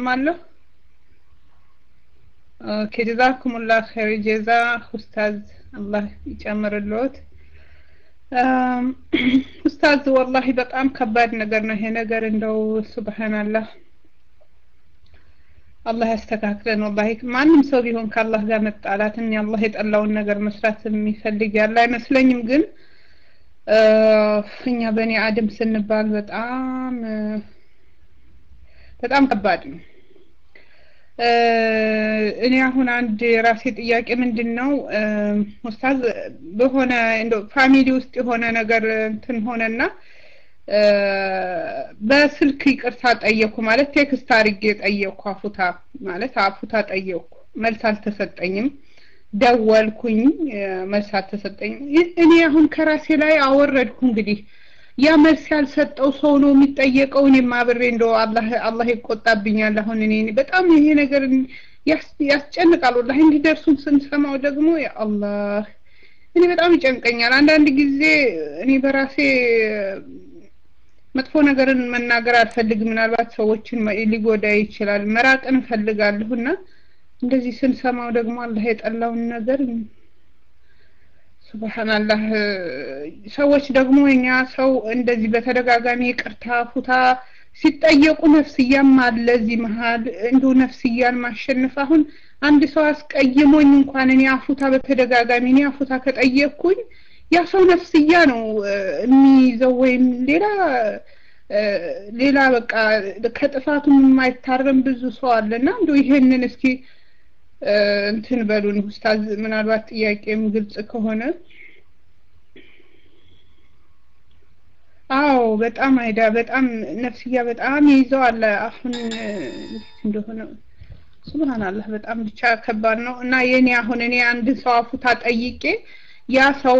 ሰማለሁ ኦኬ ጀዛኩሙላህ ኸይር ጀዛ ኡስታዝ አላህ ይጨምርልዎት። ኡስታዝ ወላሂ በጣም ከባድ ነገር ነው ይሄ ነገር እንደው ሱብሃንአላህ አላህ ያስተካክለን። ወላሂ ማንም ሰው ቢሆን ከአላህ ጋር መጣላትን አላህ የጠላውን ነገር መስራት የሚፈልግ ያለ አይመስለኝም። ግን እኛ በእኔ አድም ስንባል በጣም በጣም ከባድ ነው። እኔ አሁን አንድ የራሴ ጥያቄ ምንድን ነው ኡስታዝ በሆነ እንደው ፋሚሊ ውስጥ የሆነ ነገር እንትን ሆነና በስልክ ይቅርታ ጠየኩ ማለት ቴክስት አድርጌ ጠየኩ አፉታ ማለት አፉታ ጠየኩ መልስ አልተሰጠኝም ደወልኩኝ መልስ አልተሰጠኝም እኔ አሁን ከራሴ ላይ አወረድኩ እንግዲህ ያ መልስ ያልሰጠው ሰው ነው የሚጠየቀው እኔም አብሬ እንደው አላህ አላህ ይቆጣብኛል አሁን እኔ በጣም ይሄ ነገር ያስጨንቃል ወላሂ እንዲደርሱን ስንሰማው ደግሞ ያ አላህ እኔ በጣም ይጨንቀኛል አንዳንድ ጊዜ እኔ በራሴ መጥፎ ነገርን መናገር አልፈልግም ምናልባት ሰዎችን ሊጎዳ ይችላል መራቅን እፈልጋለሁ እና እንደዚህ ስንሰማው ደግሞ አላህ የጠላውን ነገር ሱብሃንአላህ ሰዎች ደግሞ እኛ ሰው እንደዚህ በተደጋጋሚ ይቅርታ ፉታ ሲጠየቁ ነፍስያም አለ እዚህ መሀል እንዶ ነፍስያን ማሸነፍ አሁን አንድ ሰው አስቀይሞኝ እንኳን እኔ አፉታ በተደጋጋሚ እኔ አፉታ ከጠየቅኩኝ ያ ሰው ነፍስያ ነው የሚይዘው ወይም ሌላ ሌላ በቃ ከጥፋቱ የማይታረም ብዙ ሰው አለና እንዶ ይሄንን እስኪ እንትን በሉን ኡስታዝ ምናልባት ጥያቄም ግልጽ ከሆነ አዎ በጣም አይዳ በጣም ነፍስያ በጣም ይይዘዋል አሁን እንደሆነ ሱብሃንአላህ በጣም ብቻ ከባድ ነው እና የኔ አሁን እኔ አንድ ሰው አፉታ ጠይቄ ያ ሰው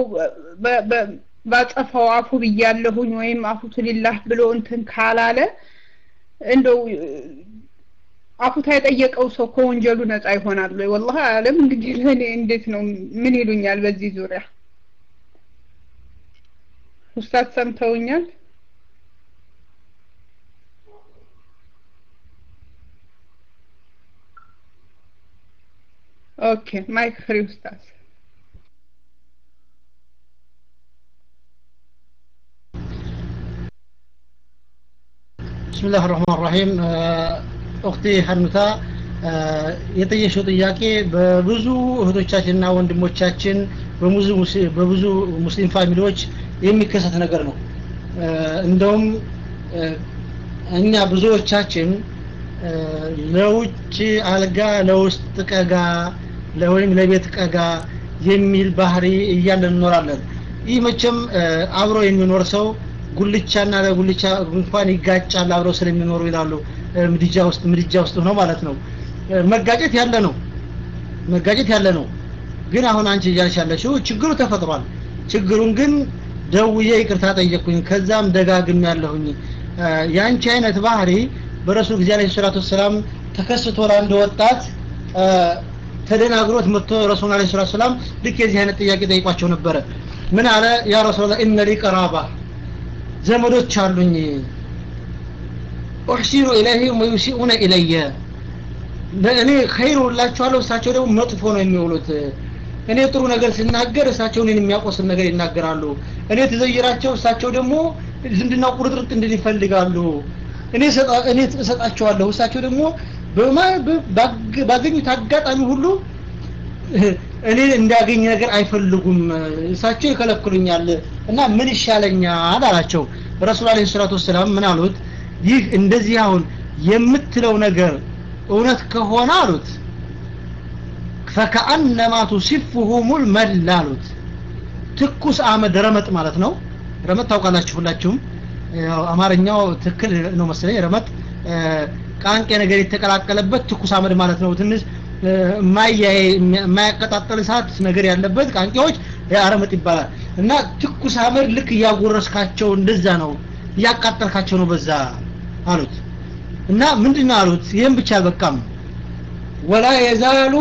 ባጸፋው አፉ ብያለሁኝ ወይም አፉቱ ሊላህ ብሎ እንትን ካላለ እንደው አፉታ የጠየቀው ሰው ከወንጀሉ ነፃ ይሆናል ወይ? ወላሂ አለም እንግዲህ ለእኔ እንዴት ነው ምን ይሉኛል በዚህ ዙሪያ? ኡስታዝ ሰምተውኛል? ኦኬ ማይክ ፍሪ ኡስታዝ። بسم الله الرحمن الرحيم ኡክቲ ሀኑታ የጠየሽው ጥያቄ በብዙ እህቶቻችንና ወንድሞቻችን በብዙ ሙስሊም ፋሚሊዎች የሚከሰት ነገር ነው እንደውም እኛ ብዙዎቻችን ለውጭ አልጋ ለውስጥ ቀጋ ወይም ለቤት ቀጋ የሚል ባህሪ እያለን እንኖራለን ይህ መቼም አብሮ የሚኖር ሰው ጉልቻና ለጉልቻ እንኳን ይጋጫል አብረው ስለሚኖሩ ይላሉ ምድጃ ውስጥ ምድጃ ውስጥ ነው ማለት ነው መጋጨት ያለ ነው መጋጨት ያለ ነው ግን አሁን አንቺ እያልሽ ያለሽው ችግሩ ተፈጥሯል ችግሩን ግን ደውዬ ይቅርታ ጠየቅኩኝ ከዛም ደጋግም ያለሁኝ የአንቺ አይነት ባህሪ በረሱል ጊዜ አለይሂ ሰላቱ ወሰላም ተከስቶ ለአንድ ወጣት ተደናግሮት መጥቶ ረሱል አለይሂ ሰላቱ ወሰላም ልክ የዚህ አይነት ጥያቄ ጠይቋቸው ነበረ ምን አለ ያ ረሱላህ ኢነ ሊ ቀራባ ዘመዶች አሉኝ ኡሕሲኑ ኢለይህም ወዩሲኡነ ኢለየ እኔ ኸይር ውላቸዋለሁ እሳቸው ደግሞ መጥፎ ነው የሚውሉት እኔ ጥሩ ነገር ስናገር እሳቸው እኔን የሚያቆስል ነገር ይናገራሉ እኔ ትዘይራቸው እሳቸው ደግሞ ዝምድና ቁርጥርጥ እንድን ይፈልጋሉ እኔ እኔ እሰጣቸዋለሁ እሳቸው ደግሞ ባገኙት አጋጣሚ ሁሉ እኔ እንዳገኝ ነገር አይፈልጉም እሳቸው ይከለክሉኛል እና ምን ይሻለኛል አላቸው ረሱል አለይሂ ሰላቱ ወሰላም ምን አሉት ይህ እንደዚህ አሁን የምትለው ነገር እውነት ከሆነ አሉት ፈከአነማ ቱሲፉሁሙል መል አሉት ትኩስ አመድ ረመጥ ማለት ነው ረመጥ ታውቃላችሁ ሁላችሁም ያው አማርኛው ትክክል ነው መሰለኝ ረመጥ ቃንቄ ነገር የተቀላቀለበት ትኩስ አመድ ማለት ነው ትንሽ የማያቀጣጠል እሳት ነገር ያለበት ቃንቄዎች አረመጥ ይባላል እና ትኩስ አመድ ልክ እያጎረስካቸው እንደዛ ነው እያቃጠልካቸው ነው በዛ አሉት እና ምንድነው አሉት ይህም ብቻ አልበቃም ወላ የዛሉ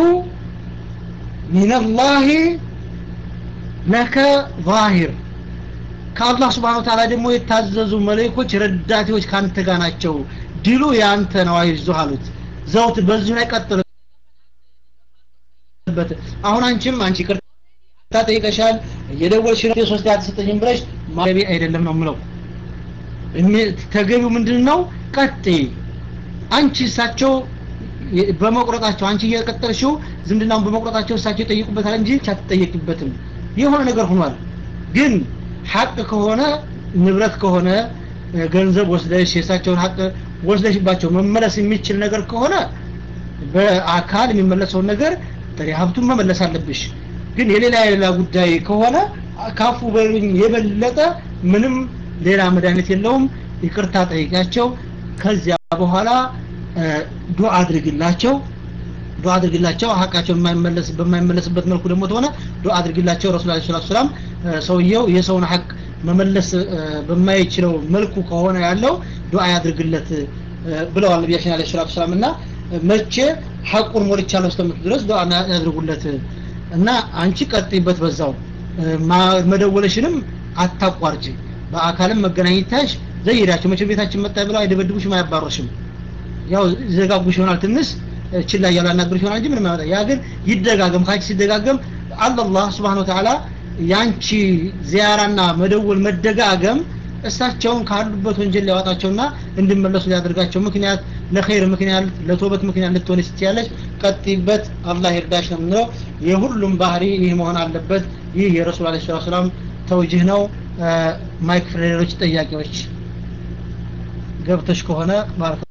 ሚንላህ ለከ ዛሂር ከአላህ ስብሓን ወተዓላ ደግሞ የታዘዙ መለኮች ረዳቴዎች ካንተ ጋር ናቸው ድሉ ያንተ ነው አይዞህ አሉት ዘውት በዚሁ ላይ ቀጥልበት አሁን አንቺም አንቺ ቅር ጠይቀሻል እየደወልሽ ነው ሶስት አትሰጠኝም ብለሽ ማለቤ አይደለም ነው የምለው ተገቢው ምንድን ነው ቀጥ አንቺ እሳቸው በመቁረጣቸው አንቺ እየቀጠልሽው ዝምድናውን በመቁረጣቸው እሳቸው ይጠይቁበታል እንጂ አትጠየቂበትም የሆነ ነገር ሆኗል ግን ሀቅ ከሆነ ንብረት ከሆነ ገንዘብ ወስደሽ የእሳቸውን ሀቅ ወስደሽባቸው መመለስ የሚችል ነገር ከሆነ በአካል የሚመለሰውን ነገር ጥሬ ሀብቱን መመለስ አለብሽ ግን የሌላ የሌላ ጉዳይ ከሆነ ካፉ በሉኝ የበለጠ ምንም ሌላ መድኃኒት የለውም ይቅርታ ጠይቂያቸው ከዚያ በኋላ ዱዓ አድርግላቸው ዱዓ አድርግላቸው ሀቃቸው የማይመለስ በማይመለስበት መልኩ ደግሞ ተሆነ ዱዓ አድርግላቸው ረሱል አለይሂ ሰላቱ ሰላም ሰውየው የሰውን ሀቅ መመለስ በማይችለው መልኩ ከሆነ ያለው ዱዓ ያድርግለት ብለዋል ነቢያችን አለይሂ ሰላቱ ሰላም እና መቼ ሀቁን ሞልቻለሁ እስከምትል ድረስ ዱዓ ያድርጉለት እና አንቺ ቀጥይበት በዛው መደወለሽንም አታቋርጭ በአካልም መገናኘታሽ ዘይዳቸው መቼም ቤታችን መጣ ብለው አይደበድቡሽም አያባሩሽም ያው ዘጋጉሽ ይሆናል ትንሽ ችላ እያሉ ያናግሩሽ ይሆናል እንጂ ምንም አይመጣ ያ ግን ይደጋገም ካንቺ ሲደጋገም አላህ Subhanahu Ta'ala ያንቺ ዚያራና መደወል መደጋገም እሳቸውን ካሉበት ወንጀል ሊያወጣቸውና እንዲመለሱ ሊያደርጋቸው ምክንያት ለኸይር ምክንያት ለቶበት ምክንያት ልትሆን ስትያለች ቀጥይበት አላህ ይርዳሽ ነው የምንለው የሁሉም ባህሪ ይህ መሆን አለበት ይህ የረሱል አለይሂ ሰላም ተውጅህ ነው ማይክ ፍሬሮች ጥያቄዎች ገብተሽ ከሆነ ማለት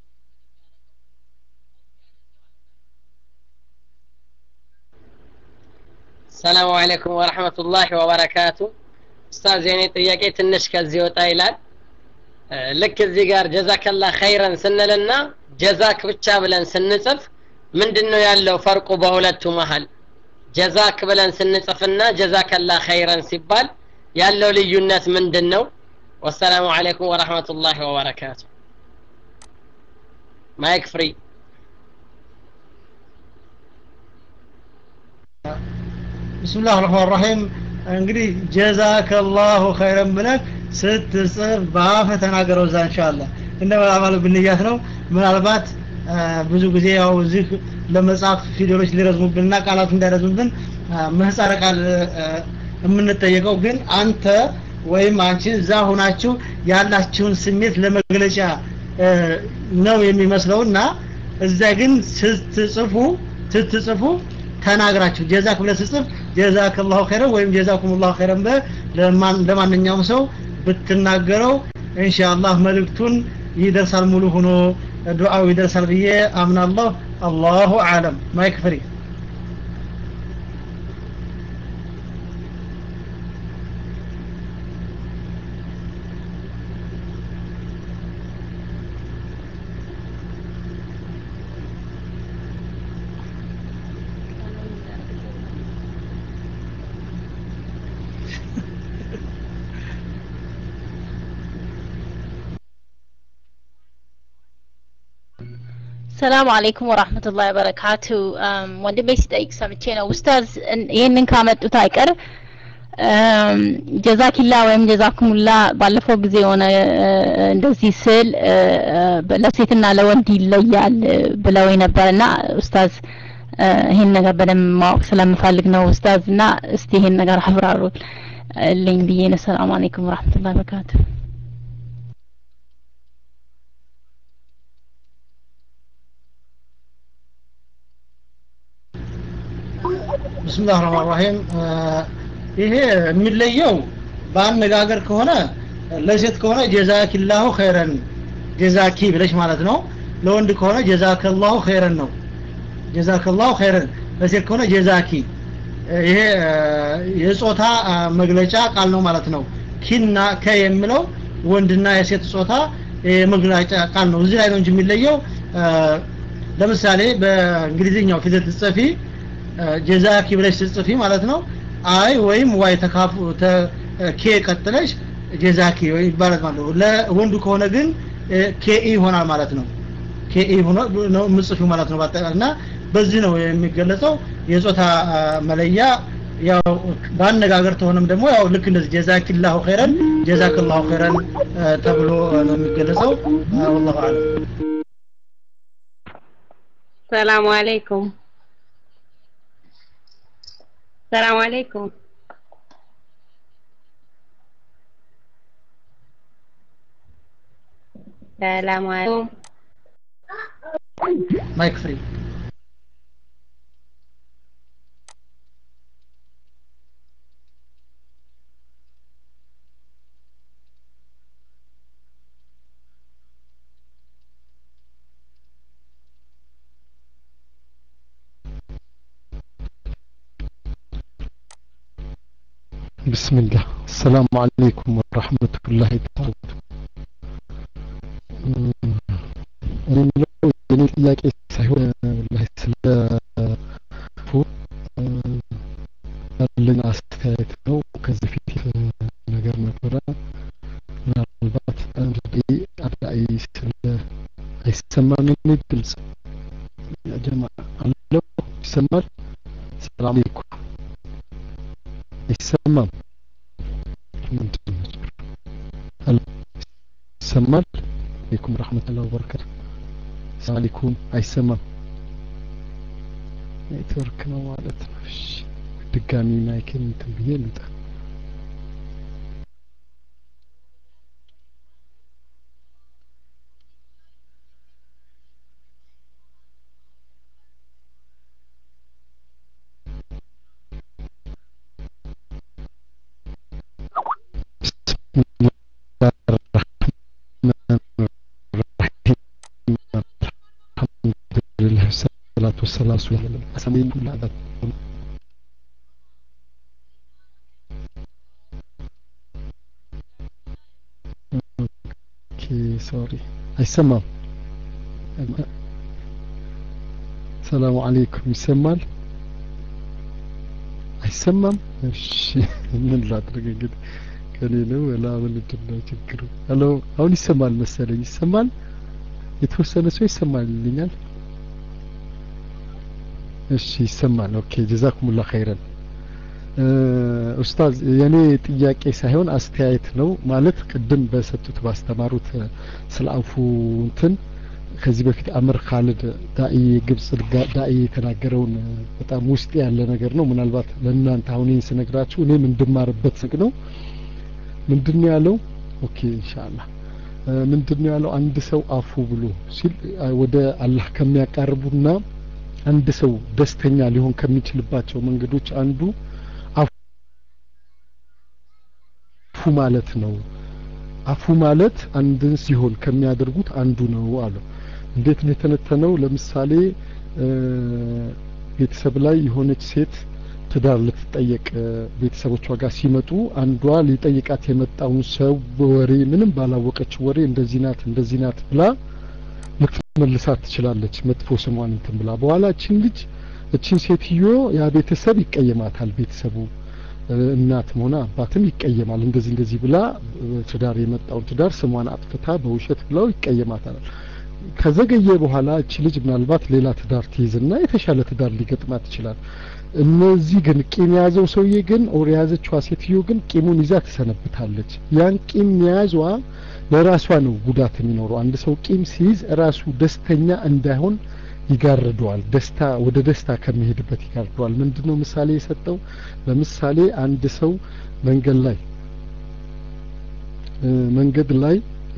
ሰላሙ አለይኩም ወረህመቱላሂ ወበረካቱ ኡስታዝ የኔ ጥያቄ ትንሽ ከዚህ ወጣ ይላል ልክ እዚህ ጋር ጀዛከላ ኸይረን ስንልና ጀዛክ ብቻ ብለን ስንጽፍ ምንድን ነው ያለው ፈርቁ በሁለቱ መሀል ጀዛክ ብለን ስንጽፍና ጀዛከላ ኸይረን ሲባል ያለው ልዩነት ምንድን ነው ወሰላሙ አለይኩም ወረህመቱላሂ ወበረካቱ ማይክ ፍሪ ብስምላህ ረህማን ረሂም እንግዲህ ጀዛከላሁ ኸይረን ብለህ ስትጽፍ በአፈ ተናገረው እዛ እንሻላ እንደ መላማሉ ብንያት ነው ምናልባት ብዙ ጊዜ ያው እዚህ ለመጻፍ ፊደሎች ሊረዝሙብንና ቃላቱ እንዳይረዝሙብን ምህጻረ ቃል የምንጠየቀው ግን አንተ ወይም አንቺ እዛ ሆናችሁ ያላችሁን ስሜት ለመግለጫ ነው የሚመስለውና እዛ ግን ስትጽፉ ስትጽፉ ተናግራችሁ ጀዛክ ብለህ ስትጽፍ ጀዛከላሁ ኸይረን ወይም ጀዛኩሙላሁ ኸይረን ለማንኛውም ሰው ብትናገረው ኢንሻአላህ መልእክቱን ይደርሳል ሙሉ ሆኖ ዱዓው ይደርሳል ብዬ አምናለሁ አላሁ አለም ማይክ ፍሪ ሰላም አለይኩም ወራህመቱላሂ ወበረካቱ ወንድሜ ሲጠይቅ ሰምቼ ነው ኡስታዝ ይህንን ካመጡት አይቀር ጀዛኪላ ወይም ጀዛኩሙላ ባለፈው ጊዜ የሆነ እንደዚህ ስል ለሴትና ለወንድ ይለያል ብለው ነበርና ኡስታዝ ይሄን ነገር በደንብ ማወቅ ስለምፈልግ ነው ኡስታዝ እና እስቲ ይሄን ነገር አብራሩልኝ ብዬ ነው ሰላም አለይኩም ወራህመቱላሂ ወበረካቱ ብስምላህ ረህማን ረሂም ይሄ የሚለየው በአነጋገር ከሆነ ለሴት ከሆነ ጀዛኪላሁ ኸይረን ጀዛኪ ብለሽ ማለት ነው ለወንድ ከሆነ ጀዛከላሁ ኸይረን ነው ጀዛከላሁ ኸይረን ለሴት ከሆነ ጀዛኪ ይሄ የጾታ መግለጫ ቃል ነው ማለት ነው ኪና ከ የሚለው ወንድና የሴት ጾታ የመግለጫ ቃል ነው እዚህ ላይ ነው እንጂ የሚለየው ለምሳሌ በእንግሊዝኛው ፊደል ትጽፊ ጀዛኪ ብለሽ ስትጽፊ ማለት ነው አይ ወይም ዋይ ተካፉ ኬ ቀጥለሽ ጀዛኪ ወይ ይባላል ማለት ነው ለወንዱ ከሆነ ግን ኬኢ ይሆናል ማለት ነው ኬኢ ሆኖ ነው ምጽፊው ማለት ነው እና በዚህ ነው የሚገለጸው የጾታ መለያ ያው በአነጋገር ተሆነም ደግሞ ያው ልክ እንደዚህ ጀዛኪላሁ ኸይረን ጀዛከላሁ ኸይረን ተብሎ ነው የሚገለጸው ወላሁ አለም ሰላሙ አለይኩም ሰላም አለይኩም ሰላም አለይኩም ማይክ ፍሪ بسم الله السلام عليكم ورحمة الله تعالى የኔ ጥያቄ ሳይሆን ላይ ስለ ያለኝ አስተያየት ነው። ከዚህ ፊት ነገር ነበረ። ምናልባት አዳይ ስለ አይሰማም የኔ ድምጽ ጀማ አለው ይሰማል? ሰላም አለይኩም አይሰማም? ምንድን ነው ችግሩ? ሄሎ ይሰማል? አለይኩም ረህመቱላሂ ወበረካቱ። ሰላም አለይኩም አይሰማም? ኔትወርክ ነው ማለት ነው። እሺ ድጋሚ ማይክን እንትን ብዬ ልውጣ። ሰላቱ ወሰላም አሰማኝ ሁላ ኦኬ ሶሪ አይሰማም ሰላሙ አለይኩም ይሰማል አይሰማም እሺ ምን ላድርግ እንግዲህ ከኔ ነው ወላ ምንድን ነው ችግሩ ሄሎ አሁን ይሰማል መሰለኝ ይሰማል የተወሰነ ሰው ይሰማል ይልኛል እሺ ይሰማል ኦኬ ጀዛኩሙላህ ኸይረን ኡስታዝ የኔ ጥያቄ ሳይሆን አስተያየት ነው ማለት ቅድም በሰጡት ባስተማሩት ስለ አፉ እንትን ከዚህ በፊት አምር ካሊድ ዳኢ ግብጽ ዳኢ የተናገረውን በጣም ውስጥ ያለ ነገር ነው ምናልባት ለእናንተ አሁን ይህን ስነግራችሁ እኔም እንድማርበት ስግ ነው ምንድን ነው ያለው ኦኬ ኢንሻአላህ ምንድን ነው ያለው አንድ ሰው አፉ ብሎ ሲል ወደ አላህ ከሚያቃርቡና አንድ ሰው ደስተኛ ሊሆን ከሚችልባቸው መንገዶች አንዱ አፉ ማለት ነው አፉ ማለት አንድን ሲሆን ከሚያደርጉት አንዱ ነው አሉ እንዴት ነው የተነተነው ለምሳሌ ቤተሰብ ላይ የሆነች ሴት ትዳር ልትጠየቅ ቤተሰቦቿ ጋር ሲመጡ አንዷ ሊጠይቃት የመጣውን ሰው በወሬ ምንም ባላወቀች ወሬ እንደዚህ ናት እንደዚህ ናት ብላ ልትመልሳት ትችላለች መጥፎ ስሟን እንትን ብላ በኋላ እችን ልጅ እችን ሴትዮ ያ ቤተሰብ ይቀየማታል ቤተሰቡ እናትም ሆነ አባትም ይቀየማል እንደዚህ እንደዚህ ብላ ትዳር የመጣውን ትዳር ስሟን አጥፍታ በውሸት ብለው ይቀየማታል ከዘገየ በኋላ እቺ ልጅ ምናልባት ሌላ ትዳር ትይዝና የተሻለ ትዳር ሊገጥማት ይችላል እነዚህ ግን ቂም የያዘው ሰውዬ ግን ኦር የያዘችዋ ሴትዮ ግን ቂሙን ይዛ ትሰነብታለች ያን ቂም መያዟ ለራሷ ነው ጉዳት የሚኖረው አንድ ሰው ቂም ሲይዝ ራሱ ደስተኛ እንዳይሆን ይጋርደዋል ደስታ ወደ ደስታ ከሚሄድበት ይጋርደዋል ምንድነው ምሳሌ የሰጠው ለምሳሌ አንድ ሰው መንገድ ላይ መንገድ ላይ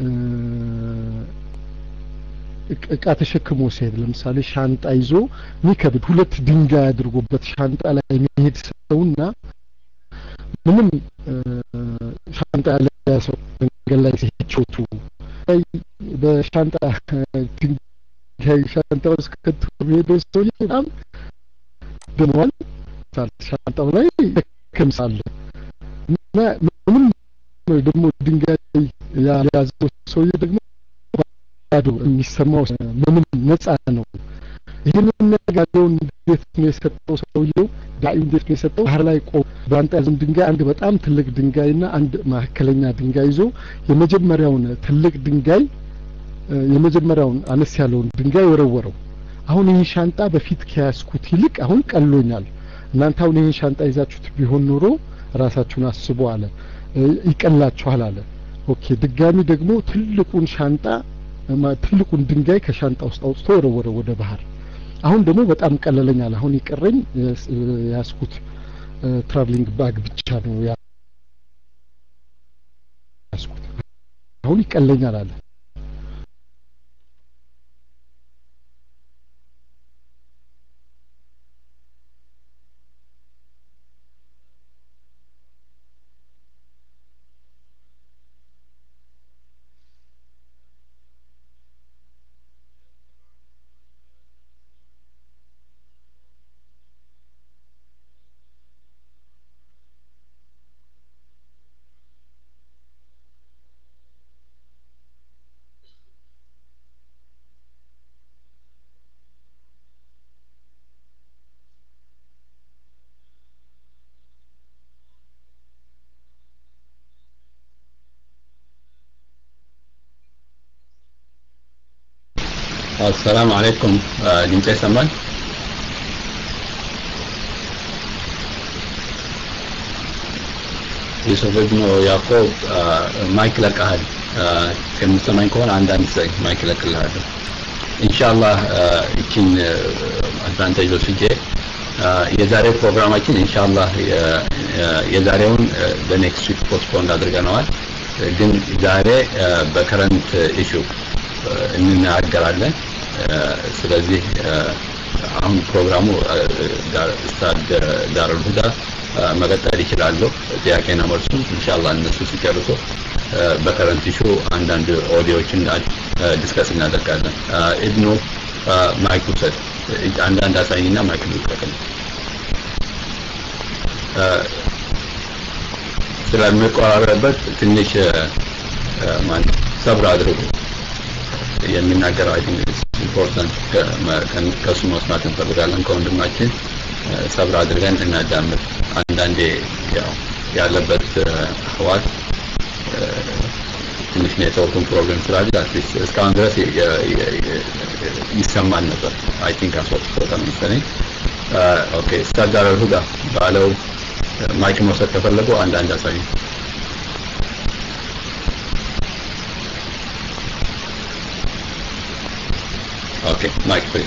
እቃ ተሸክሞ ሲሄድ ለምሳሌ ሻንጣ ይዞ ሚከብድ ሁለት ድንጋይ አድርጎበት ሻንጣ ላይ የሚሄድ ሰውና ምንም ሻንጣ ያለ ሰው መንገድ ላይ ሲሄድ ቾቱ በሻንጣ ድንጋይ ሻንጣ ውስጥ ከቶ የሚሄደው ሰውዬ በጣም ደሟል ሻንጣው ላይ ከምሳለ እና ምንም ደግሞ ድንጋይ ያዘው ሰውዬ ደግሞ ባዶ የሚሰማው ምንም ነጻ ነው ይህንን ነገሩን እንዴት ነው የሰጠው ሰውየው ዳዩ እንዴት ነው የሰጠው ባህር ላይ ቆ በአንተ ያዘን ድንጋይ አንድ በጣም ትልቅ ድንጋይና አንድ መካከለኛ ድንጋይ ይዞ የመጀመሪያውን ትልቅ ድንጋይ የመጀመሪያውን አነስ ያለውን ድንጋይ ወረወረው አሁን ይህ ሻንጣ በፊት ከያዝኩት ይልቅ አሁን ቀሎኛል እናንተ አሁን ይህን ሻንጣ ይዛችሁት ቢሆን ኖሮ ራሳችሁን አስቡ አለ ይቀላችኋል አለ ኦኬ ድጋሚ ደግሞ ትልቁን ሻንጣ ትልቁን ድንጋይ ከሻንጣ ውስጥ አውጥቶ ወረወረ ወደ ባህር አሁን ደግሞ በጣም ቀለለኛል አሁን ይቀረኝ ያስኩት ትራቭሊንግ ባግ ብቻ ነው ያስኩት አሁን ይቀለኛል አለ አሰላሙ አለይኩም ድምጼ ይሰማል ዩሱፍ እብኑ ያዕቆብ ማይክ ለቀሃል ከምትሰማኝ ከሆነ አንዳንድ ሰኝ ማይክ ለቅልሃለሁ ኢንሻአላህ እቺን አድቫንቴጅ ወስጄ የዛሬው ፕሮግራማችን ኢንሻአላህ የዛሬውን በኔክስት ዊክ ፖስትፖንድ አድርገነዋል ግን ዛሬ በከረንት ኢሹ እንናገራለን ስለዚህ አሁን ፕሮግራሙ ስታድ ዳረል ሁዳ መቀጠል ይችላሉ ጥያቄና መልሱ ኢንሻአላህ እነሱ ሲጨርሱ በከረንት ኢሹ አንዳንድ ኦዲዮዎችን ዲስከስ እናደርጋለን ኢብኑ ማይክ ውሰድ አንዳንድ አሳይና ማይክ ልቀቅል ስለሚቆራረበት ትንሽ ማን ሰብር አድርጉ የሚናገረው አይ ቲንክ ኢምፖርታንት ከእሱ መስማት እንፈልጋለን ከወንድማችን ሰብር አድርገን እናዳምጥ አንዳንዴ ያው ያለበት ህዋት ትንሽ ኔትወርኩን ፕሮብሌም ስላለ አትሊስት እስካሁን ድረስ ይሰማል ነበር አይ ቲንክ አስወጥቶታል መሰለኝ ኦኬ ስታዳር ሁዳ ባለው ማይክ መውሰድ ከፈለጉ አንዳንድ አሳዩ ኦኬ ማይክ ፕሊዝ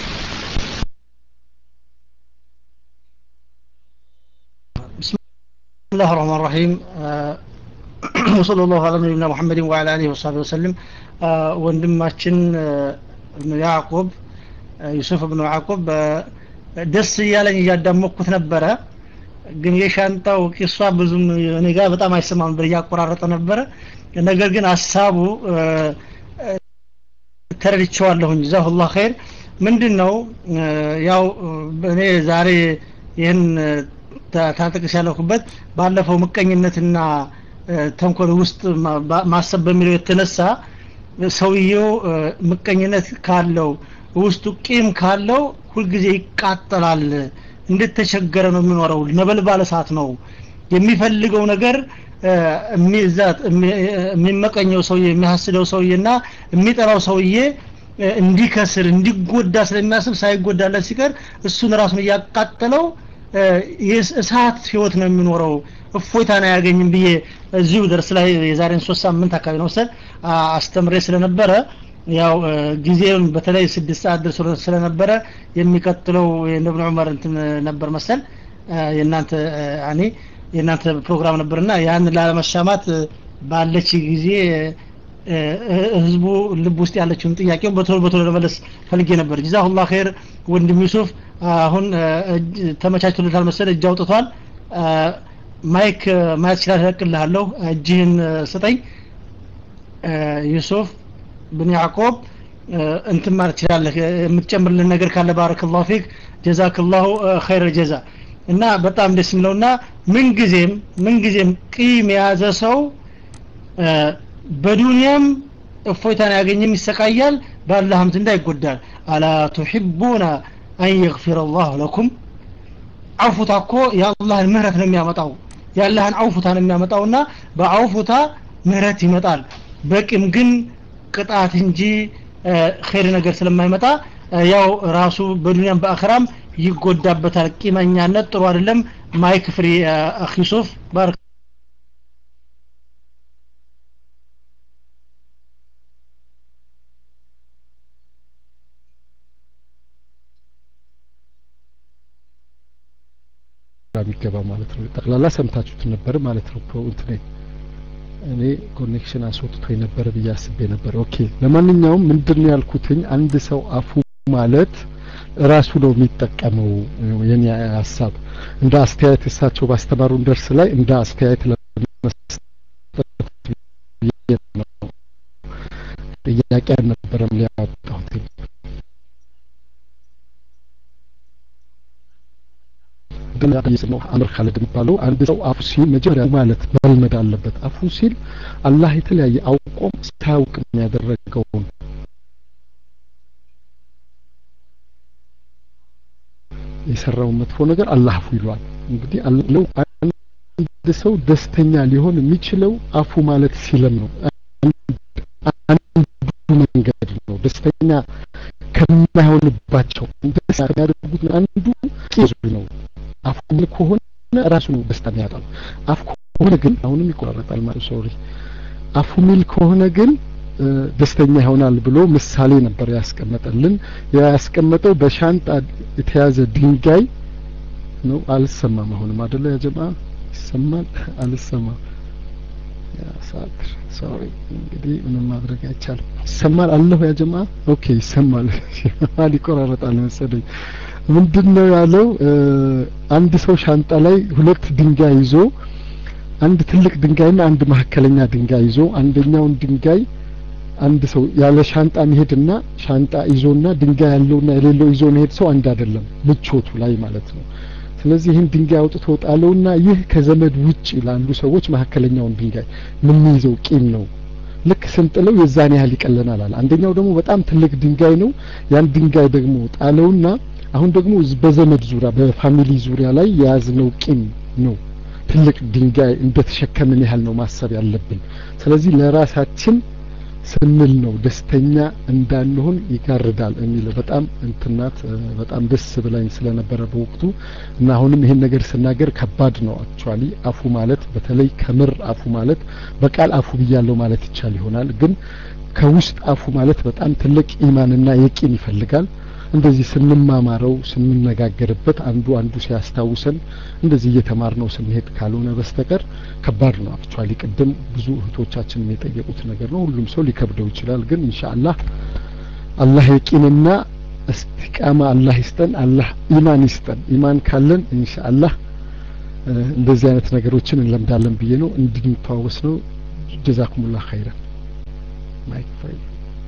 بسم الله الرحمن الرحيم وصلى الله على نبينا محمد وعلى اله وصحبه وسلم ወንድማችን እብኑ ያዕቁብ ዩሱፍ እብኑ ያዕቁብ ደስ እያለኝ እያዳመኩት ነበረ ግን የሻንጣው ቂሷ ብዙም እኔ ጋር በጣም አይሰማም ነበር እያቆራረጠ ነበረ ነገር ግን ሀሳቡ ተረድቼዋለሁኝ ጀዛሁላህ ኸይር ምንድን ነው ያው እኔ ዛሬ ይህን ታጥቅስ ያለሁበት ባለፈው ምቀኝነትና ተንኮል ውስጥ ማሰብ በሚለው የተነሳ ሰውየው ምቀኝነት ካለው ውስጡ ቂም ካለው ሁልጊዜ ይቃጠላል እንደተቸገረ ነው የሚኖረው ነበልባል እሳት ነው የሚፈልገው ነገር የሚዛት የሚመቀኘው ሰውዬ የሚያስደው ሰውዬና የሚጠራው ሰውዬ እንዲከስር እንዲጎዳ ስለሚያስብ ሳይጎዳለት ሲቀር እሱን ራሱን እያቃጠለው እሳት ህይወት ነው የሚኖረው እፎይታን አያገኝም ብዬ እዚሁ ደርስ ላይ የዛሬን ሶስት ሳምንት አካባቢ ነው መሰል አስተምሬ ስለነበረ ያው ጊዜውን በተለይ ስድስት ሰዓት ደርሶ ስለነበረ የሚቀጥለው የእብን ዑመር እንትን ነበር መሰል የእናንተ እኔ የእናንተ ፕሮግራም ነበርና ያን ላለመሻማት ባለች ጊዜ ህዝቡ ልብ ውስጥ ያለችውን ጥያቄውን በቶሎ በቶሎ ለመለስ ፈልጌ ነበር ጀዛሁላህ ኸይር ወንድም ዩሱፍ አሁን ተመቻችቶለታል መሰል እጅ አውጥቷል ማይክ ማየት ይችላል እለቅልሃለሁ እጅህን ስጠኝ ዩሱፍ ብን ያዕቆብ እንትን ማለት ትችላለህ የምትጨምርልን ነገር ካለ ባረክላሁ ፊክ ጀዛክላሁ ኸይረ ጀዛ እና በጣም ደስ የሚለውና ምንጊዜም ምንጊዜም ቂም የያዘ ሰው በዱንያም እፎይታን ያገኝም ይሰቃያል በአላህም ዘንዳ ይጎዳል አላ ቱሒቡና አን የግፊረ አላሁ ለኩም አውፉታ እኮ የአላህን ምህረት ነው የሚያመጣው የአላህን አውፉታ ነው የሚያመጣውና በአውፉታ ምህረት ይመጣል በቂም ግን ቅጣት እንጂ ኸይር ነገር ስለማይመጣ ያው ራሱ በዱንያም በአኸራም ይጎዳበታል ቂመኛነት ጥሩ አይደለም ማይክ ፍሪ አኺ ዩሱፍ ባረክ የሚገባ ማለት ነው ጠቅላላ ሰምታችሁት ነበር ማለት ነው እንትኔ እኔ ኮኔክሽን አስወጥቶ የነበረ ብዬ አስቤ ነበር ኦኬ ለማንኛውም ምንድን ነው ያልኩትኝ አንድ ሰው አፉ ማለት ራሱ ነው የሚጠቀመው የኔ ሀሳብ እንደ አስተያየት እሳቸው ባስተማሩን ደርስ ላይ እንደ አስተያየት ለመስጠት ነው ጥያቄ አልነበረም ሊያወጣሁት ነው አምር ካለድ የሚባለው አንድ ሰው አፉ ሲል መጀመሪያ ማለት መልመድ አለበት አፉ ሲል አላህ የተለያየ አውቆም ሳያውቅ ያደረገውን የሰራውን መጥፎ ነገር አላህ አፉ ይሏል እንግዲህ አለው አንድ ሰው ደስተኛ ሊሆን የሚችለው አፉ ማለት ሲለም ነው አንዱ መንገድ ነው ደስተኛ ከማይሆንባቸው ደስ የሚያደርጉት አንዱ ቄሱ ነው። አፉ ሚል ከሆነ ራሱ ነው ደስታ የሚያጣው። አፍ ከሆነ ግን አሁንም ይቆራረጣል ማለት ሶሪ። አፉ ሚል ከሆነ ግን ደስተኛ ይሆናል ብሎ ምሳሌ ነበር ያስቀመጠልን። ያስቀመጠው በሻንጣ የተያዘ ድንጋይ ነው። አልሰማም አሁንም አይደለ ያ ጀማ ይሰማል? አልሰማም ያ ሳትር ሶሪ እንግዲህ ምንም ማድረግ አይቻልም። ይሰማል አለሁ ያ ጀማ ኦኬ ይሰማል። ማል ይቆራረጣል መሰለኝ። ምንድነው ያለው? አንድ ሰው ሻንጣ ላይ ሁለት ድንጋይ ይዞ አንድ ትልቅ ድንጋይና አንድ መካከለኛ ድንጋይ ይዞ አንደኛውን ድንጋይ አንድ ሰው ያለ ሻንጣ መሄድና ሻንጣ ይዞና ድንጋይ ያለውና የሌለው ይዞ መሄድ ሰው አንድ አይደለም፣ ምቾቱ ላይ ማለት ነው። ስለዚህ ይህን ድንጋይ አውጥቶ ጣለውና ይህ ከዘመድ ውጭ ላሉ ሰዎች መካከለኛውን ድንጋይ የምንይዘው ቂም ነው። ልክ ስንጥለው የዛን ያህል ይቀለናል አለ። አንደኛው ደግሞ በጣም ትልቅ ድንጋይ ነው። ያን ድንጋይ ደግሞ ጣለውና አሁን ደግሞ በዘመድ ዙሪያ በፋሚሊ ዙሪያ ላይ የያዝነው ቂም ነው። ትልቅ ድንጋይ እንደተሸከምን ያህል ነው ማሰብ ያለብን። ስለዚህ ለራሳችን ስንል ነው ደስተኛ እንዳንሆን ይጋርዳል የሚለው በጣም እንትናት በጣም ደስ ብላኝ ስለነበረ በወቅቱ እና አሁንም ይሄን ነገር ስናገር ከባድ ነው። አክቹአሊ አፉ ማለት በተለይ ከምር አፉ ማለት በቃል አፉ ብያለው ማለት ይቻል ይሆናል፣ ግን ከውስጥ አፉ ማለት በጣም ትልቅ ኢማንና የቂን ይፈልጋል። እንደዚህ ስንማማረው ስንነጋገርበት አንዱ አንዱ ሲያስታውሰን እንደዚህ እየተማርነው ስንሄድ ካልሆነ በስተቀር ከባድ ነው። አክቹአሊ ቅድም ብዙ እህቶቻችን የጠየቁት ነገር ነው። ሁሉም ሰው ሊከብደው ይችላል። ግን ኢንሻአላህ አላህ የቂንና እስቲቃማ አላህ ይስጠን። አላህ ኢማን ይስጠን። ኢማን ካለን ኢንሻአላህ እንደዚህ አይነት ነገሮችን እንለምዳለን ብዬ ነው እንድንተዋወስ ነው። ጀዛኩሙላህ ኸይረን ማይክ ፍሬ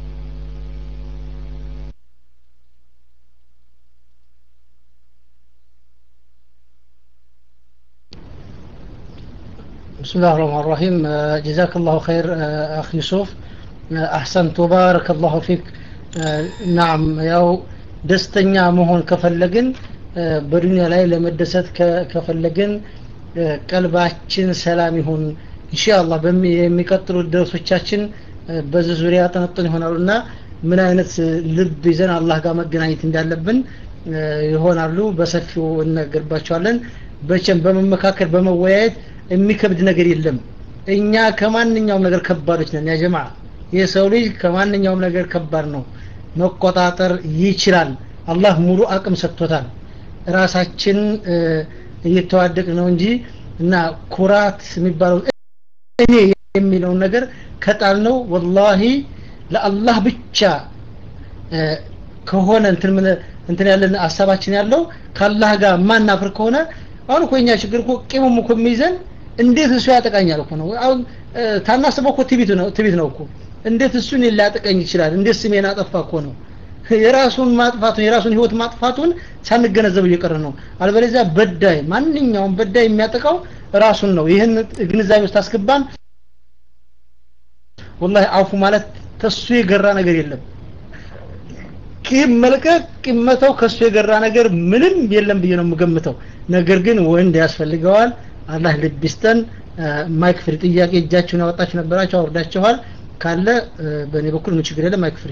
بسم الله الرحمن الرحيم جزاك الله خير أخ يوسف أحسنت وبارك الله فيك نعم ያው ደስተኛ መሆን ከፈለግን በዱንያ ላይ ለመደሰት ከፈለግን ቀልባችን ሰላም ይሁን ኢንሻአላህ የሚቀጥሉት ደርሶቻችን በዚህ ዙሪያ ያጠነጥን ይሆናሉ እና ምን አይነት ልብ ይዘን አላህ ጋር መገናኘት እንዳለብን ይሆናሉ በሰፊው እነገርባቸዋለን በቸም በመመካከል በመወያየት የሚከብድ ነገር የለም እኛ ከማንኛውም ነገር ከባዶች ነን ያ ጀማ የሰው ልጅ ከማንኛውም ነገር ከባድ ነው መቆጣጠር ይችላል አላህ ሙሉ አቅም ሰጥቶታል ራሳችን እየተዋደቅ ነው እንጂ እና ኩራት የሚባለው እኔ የሚለውን ነገር ከጣል ነው ወላሂ ለአላህ ብቻ ከሆነ እንትን ምን እንትን ያለን ሀሳባችን ያለው ከአላህ ጋር ማናፍር ከሆነ አሁን እኮ የኛ ችግር እኮ ቂሙም እኮ የሚይዘን እንዴት እሱ ያጠቃኛል እኮ ነው አሁን ታናስበው እኮ ትቢት ነው ትቢት ነው እኮ እንዴት እሱን ሊያጠቀኝ ይችላል እንዴት ስሜን አጠፋ እኮ ነው የራሱን ማጥፋቱን የራሱን ህይወት ማጥፋቱን ሳንገነዘብ እየቀረ ነው አልበለዚያ በዳይ ማንኛውም በዳይ የሚያጠቃው ራሱን ነው ይህን ግንዛቤ ውስጥ አስገባን ወላሂ አፉ ማለት ተሱ የገራ ነገር የለም ቂም መልቀቅ ቂም መተው ከሱ የገራ ነገር ምንም የለም ብዬ ነው የምገምተው ነገር ግን ወንድ ያስፈልገዋል አላህ ልብ ይስጠን ማይክ ፍሪ ጥያቄ እጃችሁን ያወጣችሁ ነበራችሁ አውርዳችኋል ካለ በእኔ በኩል ምን ችግር የለም ማይክ ፍሪ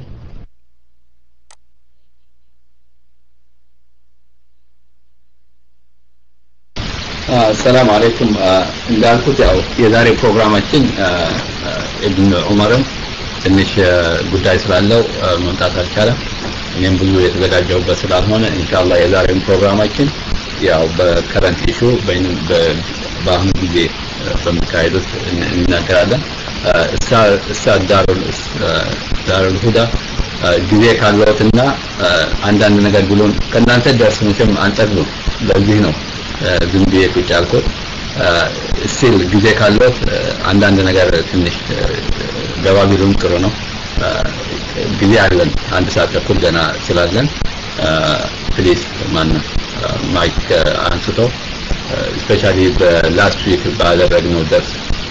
ሰላም አለይኩም እንዳልኩት ያው የዛሬ ፕሮግራማችን ኢብን ዑመርን ትንሽ ጉዳይ ስላለው መምጣት አልቻለም እኔም ብዙ የተዘጋጀውበት ስላልሆነ ኢንሻአላህ የዛሬውን ፕሮግራማችን ያው በከረንት ኢሹ በአሁኑ ጊዜ በሚካሄዱት እንናገራለን እሳ ዳሩል ሁዳ ጊዜ ካለዎትና አንዳንድ ነገር ብሎን ከእናንተ ደርስ መቼም አንጠግብም ለዚህ ነው ዝም ብዬ ቁጭ ያልኩት ስቲል ጊዜ ካለት አንዳንድ ነገር ትንሽ ገባ ቢሉም ጥሩ ነው ጊዜ አለን አንድ ሰዓት ተኩል ገና ስላለን ፕሊዝ ማን ማይክ አንስቶ ስፔሻሊ በላስት ዊክ ባደረግነው ደርስ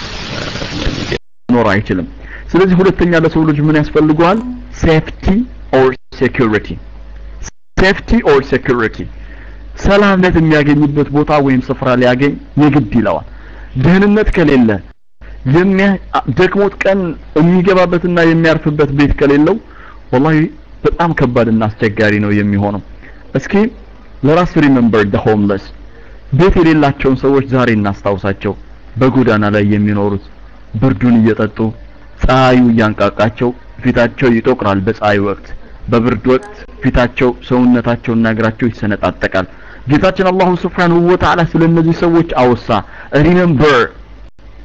ኖር አይችልም ስለዚህ ሁለተኛ ለሰው ልጅ ምን ያስፈልገዋል ሴፍቲ ኦር ሴኩሪቲ ሴፍቲ ኦር ሴኩሪቲ ሰላምነት የሚያገኝበት ቦታ ወይም ስፍራ ሊያገኝ የግድ ይለዋል ደህንነት ከሌለ ደክሞት ቀን የሚገባበትና የሚያርፍበት ቤት ከሌለው ወላሂ በጣም ከባድና አስቸጋሪ ነው የሚሆነው እስኪ ለራስ ሪሜምበር the homeless ቤት የሌላቸውን ሰዎች ዛሬ እናስታውሳቸው በጎዳና ላይ የሚኖሩት ብርዱን እየጠጡ ፀሐዩ እያንቃቃቸው ፊታቸው ይጠቁራል በፀሐይ ወቅት በብርድ ወቅት ፊታቸው ሰውነታቸውና እግራቸው ይሰነጣጠቃል ጌታችን አላሁ ስብሓንሁ ወተዓላ ስለ እነዚህ ሰዎች አወሳ ሪሜምበር